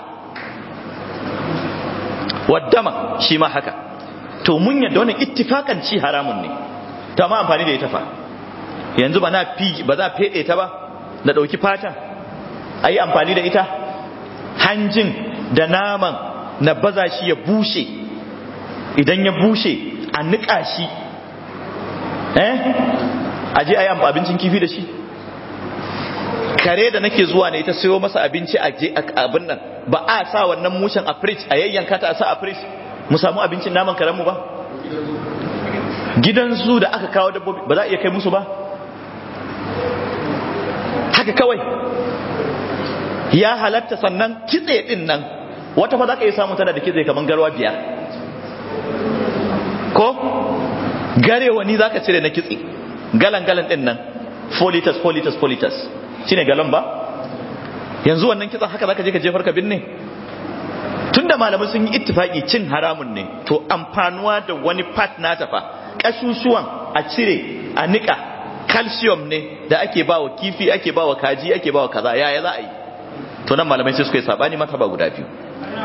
[SPEAKER 1] waddama shi ma haka to mun yadda wannan ittifakan ci haramun ne ta ma amfani da ita fa yanzu ba na fi ba za fede ta ba na dauki fatan ayi amfani da ita hanjin da naman na baza shi ya bushe idan ya bushe a nika shi eh aje ayi abincin kifi da shi kare da nake zuwa ne ita sayo masa abinci a je abin nan ba a sa wannan mushen a fridge a yayyanka ta a sa a fridge mu samu abincin naman karen mu ba gidan su da aka kawo dabbobi ba za a iya kai musu ba haka kawai ya halatta sannan kitse din nan wata fa za ka iya samun tana da kitse kamar garwa biyar ko garewa ni za ka cire na kitse galan galan din nan 4 liters 4 liters 4 liters shine galon ba yanzu wannan kitsan haka zaka je ka jefar ka binne tunda malamai sun yi ittifaki cin haramun ne to amfanuwa da wani part na tafa kashushuwan a cire a nika calcium ne da ake bawa kifi ake bawa kaji ake bawa kaza yaya za a yi to nan malamai sai suka yi sabani mata ba guda biyu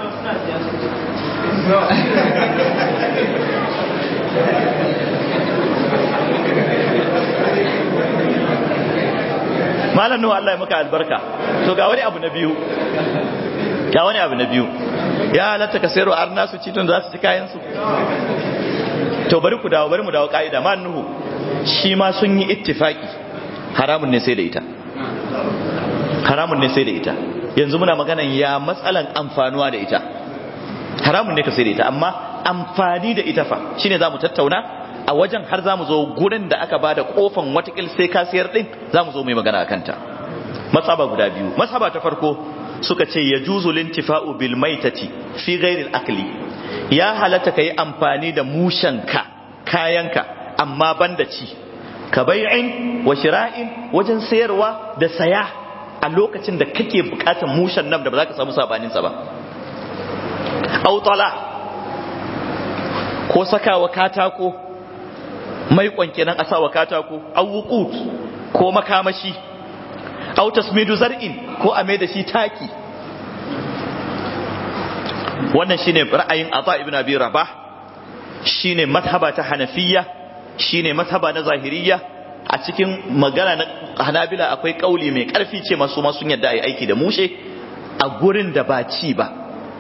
[SPEAKER 1] malam nuhu Allah ya maka albarka to ga wani abu na biyu ga wani abu na biyu ya halatta ka sayarwa arna su ci tun da za su ci kayan su to bari ku dawo bari mu dawo ka'ida ma nuhu shi ma sun yi ittifaki haramun ne sai da ita haramun ne sai da ita yanzu muna maganan ya matsalan amfanuwa da ita haramun ne ka sai da ita amma amfani da ita fa shine za mu tattauna a wajen har za mu zo gurin da aka ba da kofan watakil sai ka siyar din za mu zo mai magana a kanta matsaba guda biyu matsaba ta farko suka ce ya juzu lintifa'u bil maitati fi ghairil akli ya halatta ka yi amfani da mushenka kayanka amma banda ci ka bai'in wa shira'in wajen sayarwa da saya a lokacin da kake bukatar mushen nan da ba za ka samu sabaninsa ba autala ko sakawa katako mai kwanke nan a sawa katako awuqut ko makamashi aw tasmidu zar'in ko a mai da shi taki wannan shine ra'ayin Ata ibn Abi Rabah shine mazhaba ta Hanafiyya shine mazhaba na Zahiriyya a cikin magana na Hanabila akwai kauli mai karfi ce masu ma sun yadda ai aiki da mushe a gurin da ba ci ba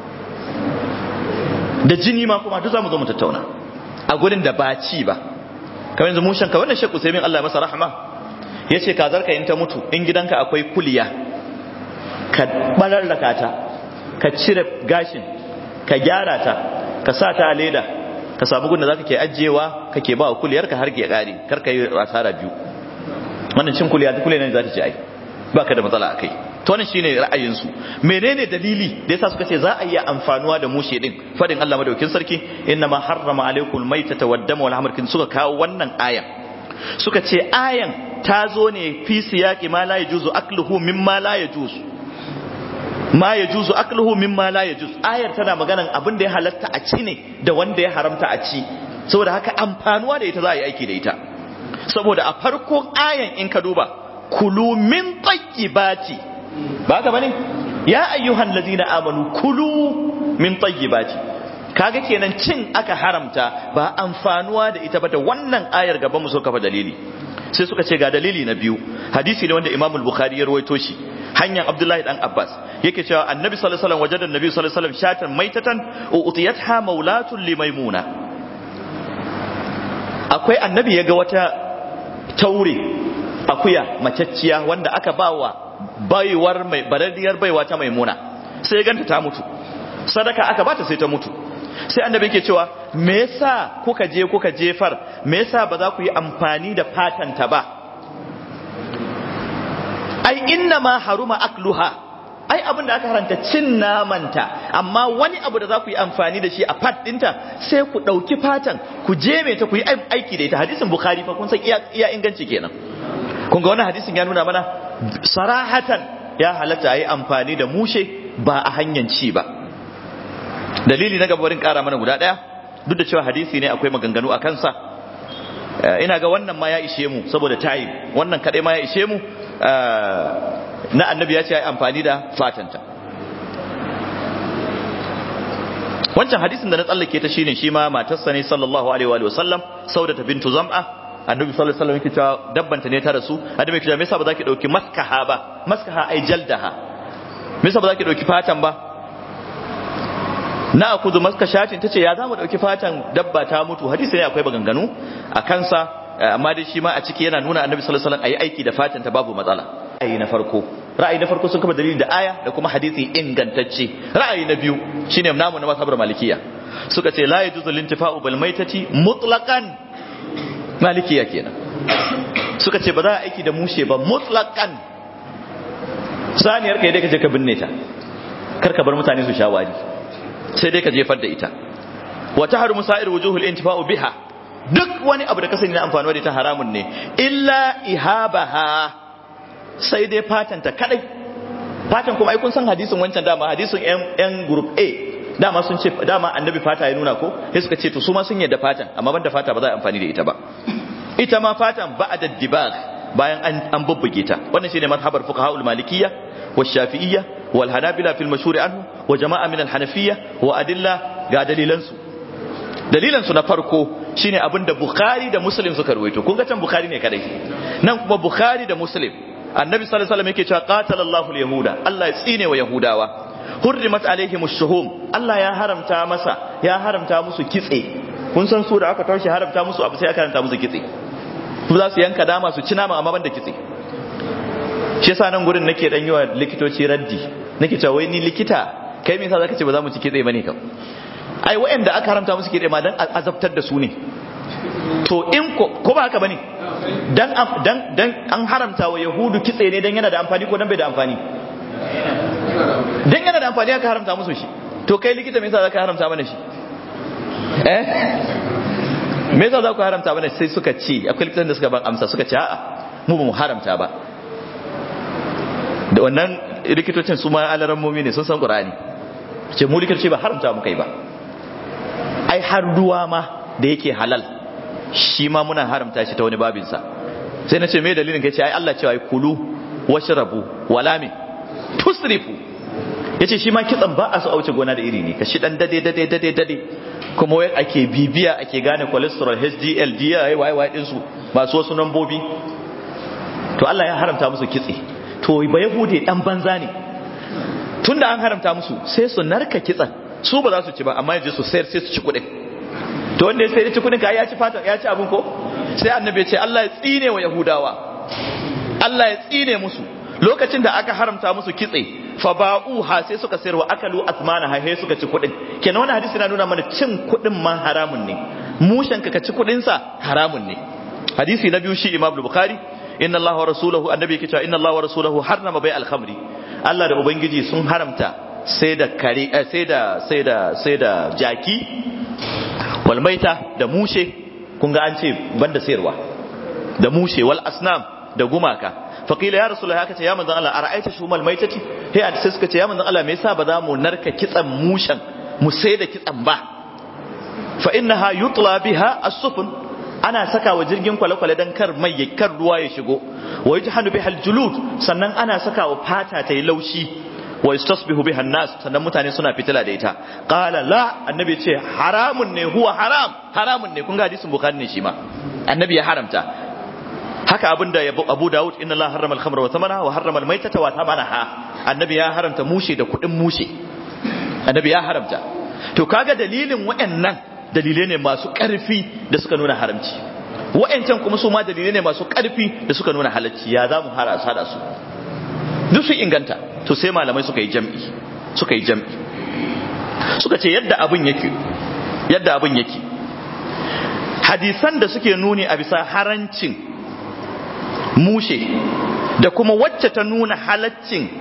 [SPEAKER 1] da jini ma kuma duk zamu zo mu tattauna a gurin da ba ci ba kamar yanzu mushen ka wannan Sheikh Usaimin Allah masa rahma yace kazar ka in ta mutu in gidanka akwai kuliya ka bararraka ta ka cire gashin ka gyara ta ka sa ta a leda ka samu gunda zaka ke ajiyewa kake ba kuliyar ka har ke kare kar ka yi asara biyu wannan cin kuliya ta kuliya ne za ta ci ai baka da matsala akai to wannan shine ra'ayin su menene dalili da yasa suka ce za a iya amfanuwa da mushe din fadin Allah madaukin sarki inna ma harrama alaikum maitata waddama wal hamr suka kawo wannan ayan suka ce ayan ta zo ne fi siyaqi ma la yajuzu akluhu mimma la yajuzu ma ya juzu akluhu mimma la ya juz ayar tana maganan abin da ya halatta a ci ne da wanda ya haramta a ci saboda haka amfanuwa da ita za a yi aiki da ita saboda a farkon ayan in ka duba kulu min tayyibati ba ka bane ya ayyuhan ladina amanu kulu min tayyibati kaga kenan cin aka haramta ba amfanuwa da ita ba da wannan ayar gaban mu so kafa dalili sai suka ce ga dalili na biyu hadisi ne wanda Imam Bukhari ya rawaito shi hanyar Abdullahi dan Abbas yake cewa Annabi sallallahu alaihi wasallam wajada Annabi sallallahu alaihi wasallam shatan maitatan utiyatha maulatun limaimuna akwai Annabi ya ga wata taure akuya macacciya wanda aka bawa baiwar mai baradiyar baiwa ta maimuna sai ya ganta ta mutu sadaka aka bata sai ta mutu sai annabi yake cewa me yasa kuka je kuka jefar me yasa ba za ku yi amfani da fatanta ba ai inna ma haruma akluha ai abin da aka haranta cin namanta amma wani abu da za ku yi amfani da shi a fat dinta sai ku ɗauki fatan ku jeme ta ku yi aiki da ita hadisin bukhari fa kun san iya inganci kenan kun ga wannan hadisin ya nuna mana sarahatan ya halatta yi amfani da mushe ba a hanyar ci ba dalili na gaba barin kara mana guda daya duk da cewa hadisi ne akwai maganganu a kansa ina ga wannan ma ya ishe mu saboda tayi wannan kadai ma ya ishe mu na annabi ya ce ya amfani da fatanta wancan hadisin da na tsallake ta shine shi ma matarsa ne sallallahu alaihi wa sallam saudata bintu zam'a annabi sallallahu alaihi wasallam yake cewa dabbanta ne ta rasu annabi yake cewa me yasa ba za ki dauki maskaha ba maskaha ai jaldaha me yasa ba za ki dauki fatan ba na akudu maskashatin tace ya zamu dauki fatan dabba ta mutu hadisi ne akwai baganganu a kansa amma dai shi ma a ciki yana nuna annabi sallallahu alaihi wasallam ayi aiki da fatan ta babu matsala ra'ayi na farko ra'ayi na farko sun kafa dalili da aya da kuma hadisi ingantacce ra'ayi na biyu shine namu na masabar malikiya suka ce la yajuzu lintifa'u bil maitati mutlaqan malikiya kenan suka ce ba za a aiki da mushe ba mutlaqan saniyar kai dai ka je ka binne ta kar ka bar mutane su shawari sai dai ka jefar da ita wa tahrumu sa'ir wujuhul intifa'u biha duk wani abu da ka sani na amfani da ita haramun ne illa ihabaha sai dai fatan ta kadai fatan kuma ai kun san hadisin wancan dama hadisin yan yan group A dama sun ce dama annabi fata ya nuna ko sai suka ce to su ma sun yadda fatan amma banda fata ba za a amfani da ita ba ita ma fatan ba da dibag bayan an an bubbuge ta wannan shine mazhabar fuqaha ul malikiyya wa shafi'iyya wal hanabila fil mashhur anhu wa jama'a min al hanafiyya wa adilla ga dalilan su dalilan su na farko shine abinda bukhari da muslim suka ruwaito kun ga can bukhari ne kadai nan kuma bukhari da muslim annabi sallallahu alaihi wasallam yake cewa qatalallahu al yahuda Allah ya tsine wa yahudawa hurrimat alaihim shuhum Allah ya haramta masa ya haramta musu kitse kun san su da aka tashi haramta musu abu sai aka haramta musu kitse su za su yanka dama su ci nama amma banda kitse shi yasa nan gurin nake dan yiwa likitoci raddi nake cewa wai ni likita kai me yasa zaka ce ba za mu ci kitse bane kam ai wayanda aka haramta musu kitse ma dan azabtar da su ne to in ko ko ba haka bane dan dan dan an haramta wa yahudu kitse ne dan yana da amfani ko dan bai da amfani dan yana da amfani aka haramta musu shi to kai likita me yasa zaka haramta mana shi eh me yasa za ku haramta mana sai suka ce akwai likitan da suka ban amsa suka ce a'a mu ba mu haramta ba da wannan likitocin su ma alaran mumi ne sun san qur'ani ce mu likitoci ba haramta mu kai ba ai har ruwa ma da yake halal shi ma muna haramta shi ta wani babinsa sai na ce me dalilin kai ce ai Allah cewa ai kulu washrabu wala me tusrifu yace shi ma kitsan ba a so auce gona da iri ne ka shi dan dade dade dade dade kuma wai ake bibiya ake gane cholesterol HDL DI YY din su masu wasu nambobi to Allah ya haramta musu kitse to ba yahude dan banza ne tunda an haramta musu sai su narka kitsan su ba za su ci ba amma yaje su sayar sai su ci kuɗin to wanda ya sayar ci kuɗin ka ya ci fatan ya ci abin ko sai annabi ya ce Allah ya tsine wa yahudawa Allah ya tsine musu lokacin da aka haramta musu kitse fa ba'uha sai suka sayar wa akalu asmana ha sai suka ci kuɗin kenan wannan hadisi na nuna mana cin kuɗin ma haramun ne mushen ka ci kuɗin sa haramun ne hadisi na biyu shi Imam Bukhari inna Allah wa rasuluhu annabi yake cewa inna Allah wa rasuluhu harrama bai al-khamri Allah da ubangiji sun haramta sai da kare sai da sai da sai da jaki wal maita da mushe kun ga an ce banda sayarwa da mushe wal asnam da gumaka faqila ya rasulullahi haka ce ya manzon Allah ara'aita shumal maitati he a sai suka ce ya manzon Allah me yasa ba za mu narka kitsan mushen mu sai da kitsan ba fa innaha yutla biha as-sufun ana saka wa jirgin kwale-kwale dan kar mai ya kar ruwa ya shigo wa yajhanu bihal julud sannan ana saka wa fata ta yi laushi wa yastasbihu biha nas sannan mutane suna fitila da ita qala la annabi ce haramun ne huwa haram haramun ne kun ga hadisin bukhari ne shi ma annabi ya haramta haka abinda abu daud inna allah harrama al-khamra wa thamana wa harrama al-maytata wa thamanaha annabi ya haramta mushe da kudin mushe annabi ya haramta to kaga dalilin wayannan dalilai ne masu karfi da suka nuna haramci wayancan kuma su ma dalilai ne masu karfi da suka nuna halacci ya zamu harasa da su duk su inganta to sai malamai suka yi jam'i suka yi jam'i suka ce yadda abin yake yadda abin yake hadisan da suke nuni a bisa harancin mushe da kuma wacce ta nuna halaccin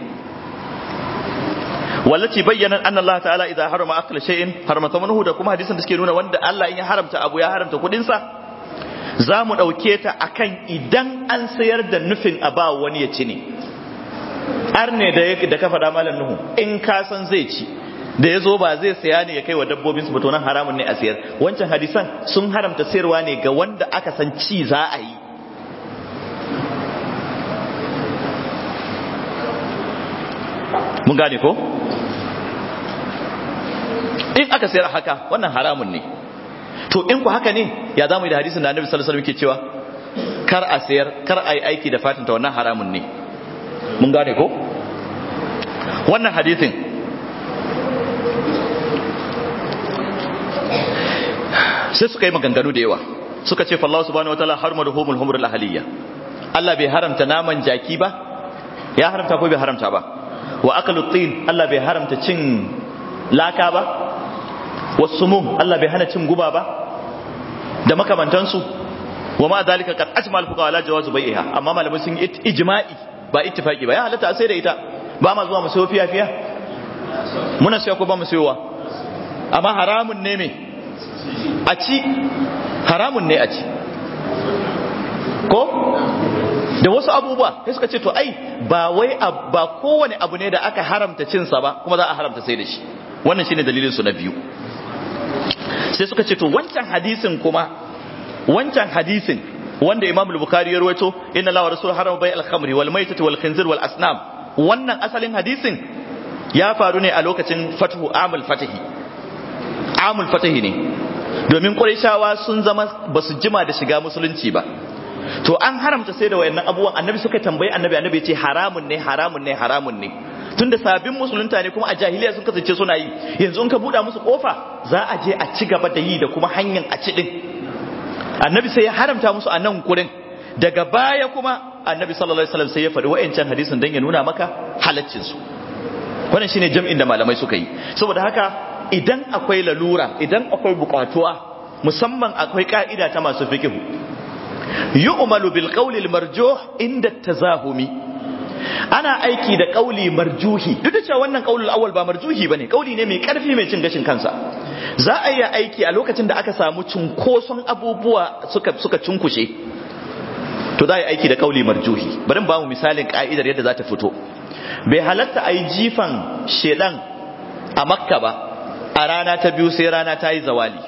[SPEAKER 1] wallaci bayyana anna Allah ta'ala idza harama akla shay'in harama thamanuhu da kuma hadisan da suke nuna wanda Allah in ya haramta abu ya haramta kudin sa za mu dauke ta akan idan an sayar da nufin a ba wani ya ci ne har ne da da ka faɗa malam nuhu in ka san zai ci da ya zo ba zai saya ne ya kai wa dabbobin su nan haramun ne a sayar wancan hadisan sun haramta sayarwa ne ga wanda aka san ci za a yi mun gane ko in aka sayar haka wannan haramun ne to in ku haka ne ya zamu yi da hadisin da annabi sallallahu alaihi wasallam yake cewa kar a sayar kar a yi aiki da fatinta wannan haramun ne mun gane ko wannan hadisin sai suka yi maganganu da yawa suka ce fallahu subhanahu wataala harma da humul humrul ahliya Allah bai haramta naman jaki ba ya haramta ko bai haramta ba wa akalu tin Allah bai haramta cin laka ba wasumum Allah bai hana cin guba ba da makamantansu wa ma dalika qad ajma al-fuqaha ala jawaz bai'iha amma malamai sun yi ijma'i ba ittifaqi ba ya halatta sai da ita ba ma zuwa mu sayo fiya fiya muna sayo ko ba mu sayowa amma haramun ne me a ci haramun ne a ci ko da wasu abubuwa sai suka ce to ai ba wai ba kowane abu ne da aka haramta cinsa ba kuma za a haramta sai da shi wannan shine dalilin su na biyu sai suka ce to wancan hadisin kuma wancan hadisin wanda Imam al-Bukhari ya rawaito inna la wa rasul harama bai al-khamri wal maitati wal khinzir wal asnam wannan asalin hadisin ya faru ne a lokacin fatuhu amul fatahi amul fatahi ne domin qurayshawa sun zama basu jima da shiga musulunci ba to an haramta sai da wayannan abubuwan annabi suka tambayi annabi annabi ya ce haramun ne haramun ne haramun ne tunda sabbin musulunta ne kuma a jahiliya sun kasance suna yi yanzu in ka buɗa musu kofa za a je a ci gaba da yi da kuma hanyar a ci din annabi sai ya haramta musu a nan gurin daga baya kuma annabi sallallahu alaihi wasallam sai ya faɗi wa'ancan hadisin dan ya nuna maka halaccin su wannan shine jam'in da malamai suka yi saboda haka idan akwai lalura idan akwai bukatuwa musamman akwai ka'ida ta masu fiqh yu'malu bil qawli al marjuh inda tazahumi ana aiki da kauli marjuhi duk da cewa wannan kaulul awwal ba marjuhi bane kauli ne mai karfi mai cin gashin kansa za a yi aiki a lokacin da aka samu cunkoson abubuwa suka suka cunkushe to za a yi aiki da kauli marjuhi bari ba mu misalin ka'idar yadda za ta fito bai halatta a yi jifan shedan a makka ba a rana ta biyu sai rana ta yi zawali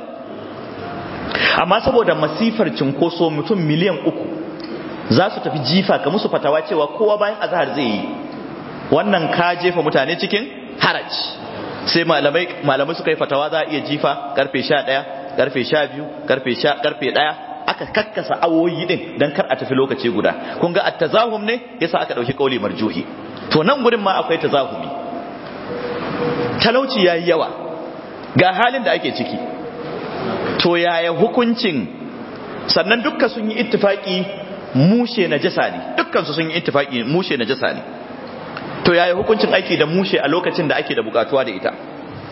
[SPEAKER 1] amma saboda masifar cinkoso mutum miliyan uku za su tafi jifa ka musu fatawa cewa kowa bayan azhar zai yi wannan ka jefa mutane cikin haraj sai malamai malamai suka yi fatawa za a iya jifa karfe 11 karfe 12 karfe 10 karfe 1 aka kakkasa awoyi din dan kar a tafi lokaci guda kun ga at-tazahum ne yasa aka dauki kauli marjuhi to nan gurin ma akwai tazahumi talauci yayi yawa ga halin da ake ciki to yaya hukuncin sannan dukkan sun yi ittifaki mushe najasa ne dukkan su sun yi ittifaki mushe najasa ne to yaya hukuncin aiki da mushe a lokacin da ake da bukatuwa da ita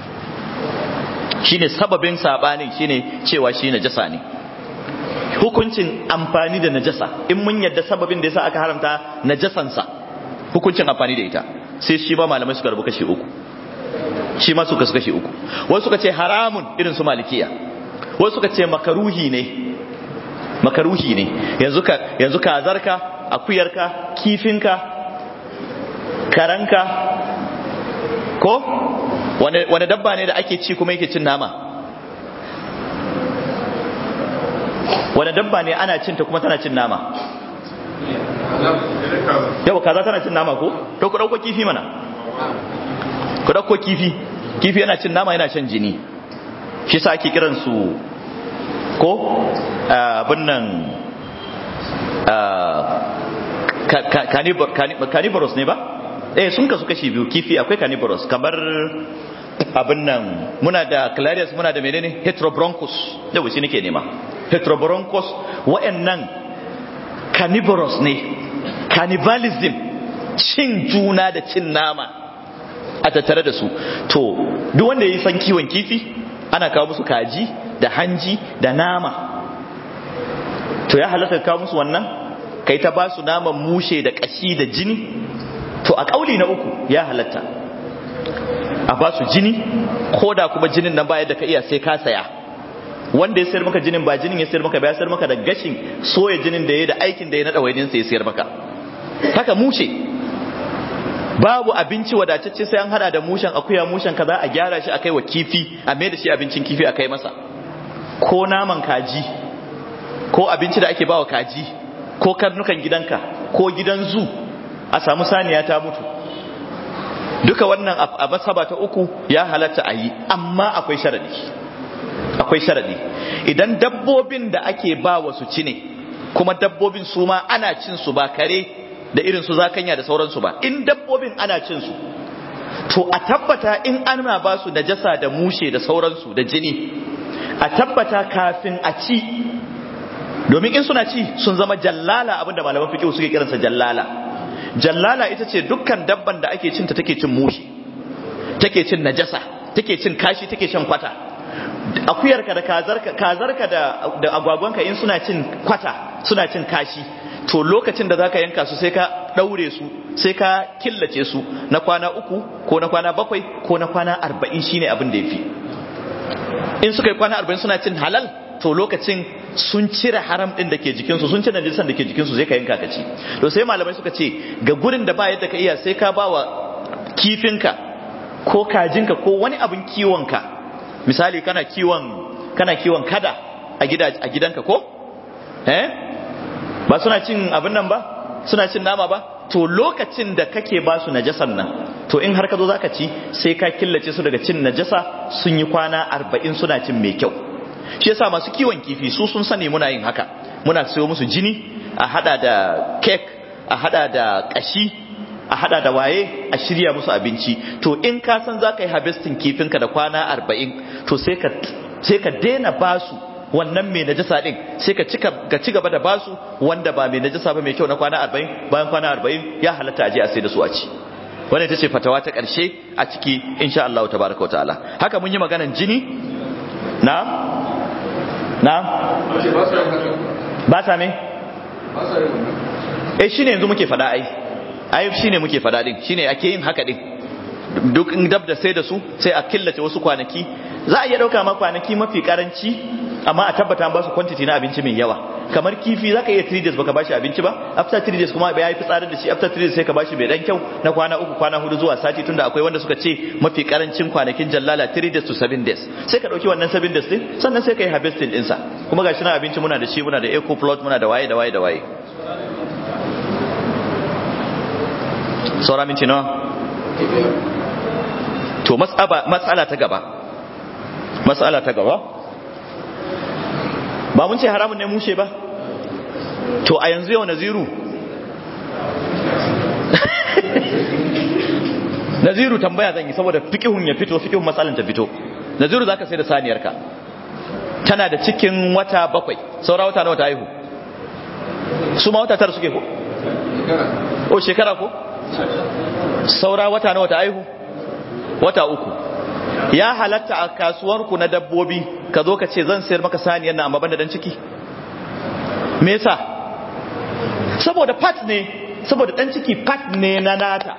[SPEAKER 1] shine sababin sabanin shine cewa shi najasa ne hukuncin amfani da najasa in mun yadda sababin da yasa aka haramta najasansa hukuncin amfani da ita sai shi ba malamai suka rabu kashi uku shi ma suka kashi uku wasu suka ce haramun irin su malikiya wasu suka ce makaruhi ne makaruhi ne yanzu ka yanzu kazarka akuyarka kifinka karanka ko wani dabba ne da ake ci kuma yake cin nama wani dabba ne ana cinta kuma tana cin nama yau kaza tana cin nama ko to ku dauko kifi mana ku dauko kifi kifi yana cin nama yana shan jini shi sa ake kiran su ko abin nan carnivorous ne ba eh sun kasu kashi biyu kifi akwai carnivorous kamar abin nan muna da clarius muna da menene heterobronchus da wuce nake nema heterobronchus wa'annan carnivorous ne cannibalism cin juna da cin nama a tattare da su to duk wanda ya yi san kiwon kifi ana kawo musu kaji da hanji da nama to ya halatta kawo musu wannan kai ta ba su naman mushe da kashi da jini to a kauli na uku ya halatta a ba su jini ko da kuma jinin nan baya da ka iya sai ka saya wanda ya sayar maka jinin ba jinin ya sayar maka ba ya sayar maka da gashin soya jinin da ya da aikin da ya na ɗawainin sai ya sayar maka haka mushe babu abinci wadatacce sai an hada da mushen akuya mushen kaza a gyara shi akai wa kifi a mai da shi abincin kifi a kai masa ko naman kaji ko abinci da ake bawa kaji ko karnukan gidanka ko gidan zu a samu saniya ta mutu duka wannan a masaba ta uku ya halatta a yi amma akwai sharadi akwai sharadi idan dabbobin da ake ba wa su ci ne kuma dabbobin su ma ana cin su ba kare da irin su zakanya da sauransu ba in dabbobin ana cin su to a tabbata in ana ba su najasa da mushe da sauransu da jini a tabbata kafin a ci domin in suna ci sun zama jallala abinda malaman fiqh suke kiransa jallala jallala ita ce dukkan dabban da ake cinta take cin mushe take cin najasa take cin kashi take shan kwata akuyarka da kazarka kazarka da da agwagwanka in suna cin kwata suna cin kashi to lokacin da zaka yanka su sai ka daure su sai ka killace su na kwana uku ko na kwana bakwai ko na kwana arba'in shine abin da yafi in suka yi kwana arba'in suna cin halal to lokacin sun cire haram din da ke jikinsu sun cire najisan da ke jikinsu sai ka yanka ka ci to sai malamai suka ce ga gurin da ba yadda ka iya sai ka ba wa kifinka ko kajinka ko wani abin kiwonka misali kana kiwon kana kiwon kada a gida a gidanka ko eh ba suna cin abin nan ba suna cin nama ba to lokacin da kake ba su najasan nan to in har ka zo zaka ci sai ka killace su daga cin najasa sun yi kwana arba'in suna cin mai kyau shi yasa masu kiwon kifi su sun sani muna yin haka muna sayo musu jini a hada da cake a hada da kashi a hada da waye a shirya musu abinci to in ka san za ka yi harvesting kifinka da kwana arba'in to sai ka sai ka daina basu wannan mai najasa din sai ka cika ci gaba da basu wanda ba mai najasa ba mai kyau na kwana arba'in bayan kwana arba'in ya halatta a je a sai da su a ci wannan ita ce fatawa ta ƙarshe a ciki insha Allah tabaraka wa ta'ala haka mun yi maganan jini na na ba sa me eh shine yanzu muke fada ai ai shine muke fada din shine ake yin haka din duk in dab da sai da su sai a killace wasu kwanaki za a iya dauka ma kwanaki mafi karanci amma a tabbata ba su quantity na abinci mai yawa kamar kifi zaka iya 3 days baka bashi abinci ba after 3 days kuma ya yi fitsarin da shi after 3 days sai ka bashi mai dan kyau na kwana uku kwana hudu zuwa sati tunda akwai wanda suka ce mafi karancin kwanakin jallala 3 days to 7 days sai ka dauki wannan 7 days din sannan sai ka yi harvesting din sa kuma gashi na abinci muna da shi muna da eco plot muna da waye da waye da waye saura minti nawa to matsala ta gaba matsala ta gaba ba mun ce haramun ne mushe ba to a yanzu yau naziru naziru tambaya zan yi saboda fikihun ya fito fikihun matsalan ta fito naziru zaka sai da saniyarka tana da cikin wata bakwai saura wata na wata haihu su ma wata tara suke ko o shekara ko saura wata na wata haihu wata uku ya halatta a kasuwarku na dabbobi ka zo ka ce zan sayar maka saniyar na amma banda dan ciki me yasa saboda part ne saboda dan ciki part ne na nata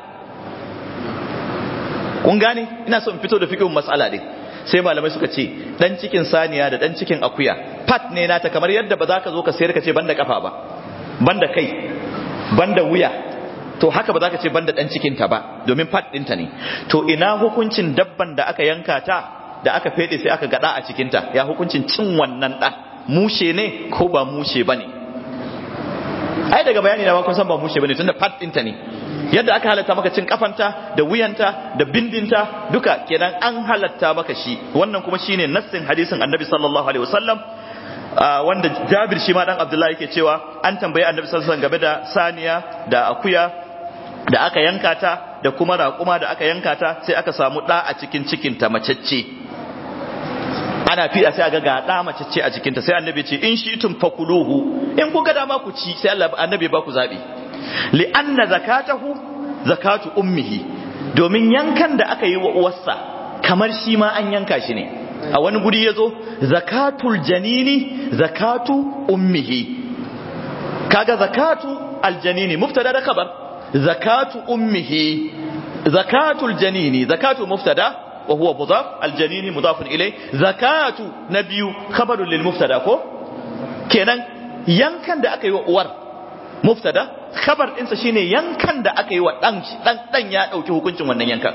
[SPEAKER 1] kun gane ina so in fito da fiqhin mas'ala din sai malamai suka ce dan cikin saniya da dan cikin akuya part ne nata kamar yadda ba za ka zo ka sayar ka ce banda kafa ba banda kai banda wuya to haka ba za ka ce banda dan cikinta ba domin fat ɗinta ne to ina hukuncin dabban da aka yanka ta da aka fede sai aka gada a cikinta ya hukuncin cin wannan ɗan mushe ne ko ba mushe ba ne ai daga bayani na kun san ba mushe ba ne tunda fat ɗinta ne yadda aka halatta maka cin kafanta da wuyanta da bindinta duka kenan an halatta maka shi wannan kuma shine nassin hadisin annabi sallallahu alaihi wasallam wanda jabir shi ma dan abdullahi yake cewa an tambayi annabi sallallahu alaihi wasallam game da saniya da akuya da aka yanka ta da kuma raƙuma da aka yanka ta sai aka samu ɗa a cikin cikinta macecce ana fiɗa sai aga ga ɗa macecce a cikinta sai annabi ce in shi tun fakuluhu in ku ga dama ku ci sai Allah annabi ba ku zaɓi li anna zakatahu zakatu ummihi domin yankan da aka yi wa uwarsa kamar shi ma an yanka shi ne a wani guri ya zo zakatul janini zakatu ummihi kaga zakatu aljanini muftada da khabar zakatu ummihi zakatul janini zakatu muftada wa huwa mudaf aljanini mudafun ilay zakatu nabiyu khabarun lil muftada ko kenan yankan da aka yi wa uwar muftada khabar ɗinsa shine yankan da aka yi wa dan dan dan ya dauki hukuncin wannan yankan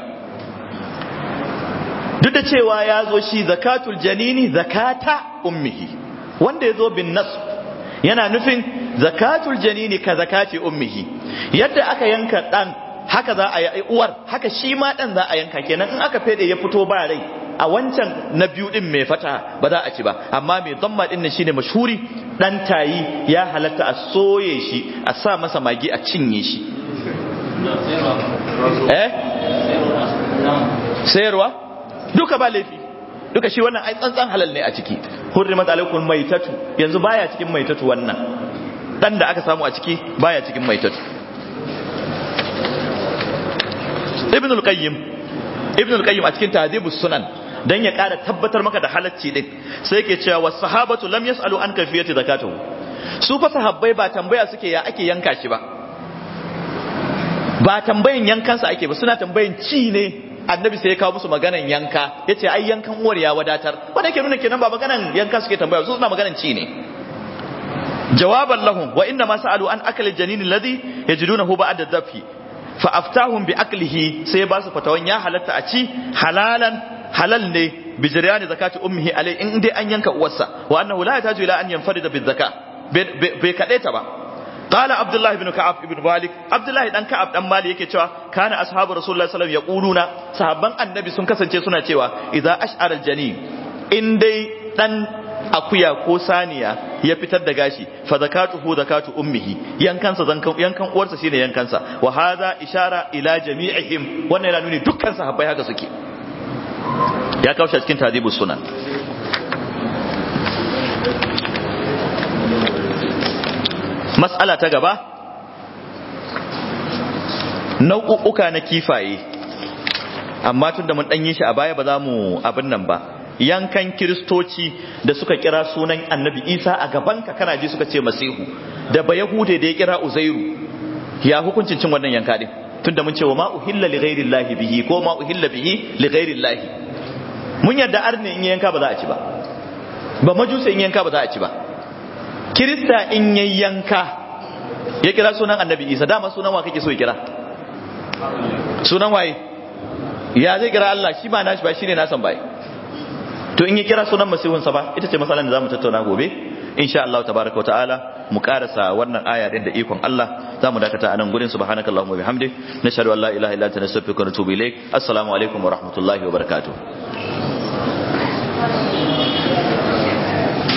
[SPEAKER 1] duk da cewa ya zo shi zakatul janini zakata ummihi wanda ya zo bin nasb yana nufin zakatul janini ka zakati ummihi yadda aka yanka dan haka za a yi uwar haka shi ma dan za a yanka kenan in aka fede ya fito ba rai a wancan na biyu din mai fata ba za a ci ba amma mai zamma din nan shine mashhuri dan tayi ya halatta a soye shi a sa masa magi a cinye shi eh sayarwa duka ba laifi duka shi wannan ai tsantsan halal ne a ciki hurrimat alaikum maitatu yanzu baya cikin maitatu wannan dan da aka samu a ciki baya cikin maitatu ibn al-qayyim ibn al-qayyim a cikin tahdhibus sunan dan ya ƙara tabbatar maka da halacci din sai yake cewa was sahabatu lam yasalu an kayfiyati zakatuhu su fa sahabbai ba tambaya suke ya ake yanka shi ba ba tambayan yankansa ake ba suna tambayan ci ne annabi sai ya kawo musu maganan yanka yace ai yankan uwar ya wadatar wanda yake nuna kenan ba maganan yanka suke tambaya su suna maganan ci ne jawaban lahum wa inna ma sa'alu an akali janin alladhi yajidunahu ba'da dhafi fa aftahum bi aklihi sai ba su fatawan ya halatta a ci halalan halal ne bi jiryani zakati ummihi alai in dai an yanka uwarsa wa annahu la yataju ila an yanfarida bi zakka bai kade ta ba qala abdullah ibn ka'ab ibn malik abdullah dan ka'ab dan malik yake cewa kana ashabu rasulullahi sallallahu alaihi wasallam yaquluna sahabban annabi sun kasance suna cewa idza ash'ara aljanin in dai dan akuya ko saniya ya fitar da gashi fa zakatuhu zakatu ummihi yankansa zankan yankan uwarsa shine yankansa wa hadha ishara ila jami'ihim wannan yana nuni dukkan sahabbai haka suke ya kawo shi cikin tadibus sunan mas'ala ta gaba nau'uka na kifaye amma tun da mun ɗanyi shi a baya ba za mu abin nan ba yankan kiristoci da suka kira sunan annabi isa a gabanka kana ji suka ce masihu da ba yahude da ya kira uzairu ya hukuncin cin wannan yanka din tunda mun ce wa ma uhilla li ghairi llahi bihi ko ma uhilla bihi li ghairi llahi mun yadda arne in yanka ba za a ci ba ba majusa in yanka ba za a ci ba kirista in yayi yanka ya kira sunan annabi isa dama sunan wa kake so ya kira sunan waye ya zai kira Allah shi ba nashi ba shine nasan bai to in ya kira sunan masihunsa ba ita ce matsalar da zamu tattauna gobe insha Allah tabaraka wa ta'ala mu karasa wannan aya din da ikon Allah zamu dakata anan gurin subhanakallahumma bihamdik nashhadu an la ilaha illa anta nastaghfiruka wa natubu ilaik assalamu alaikum wa rahmatullahi wa barakatuh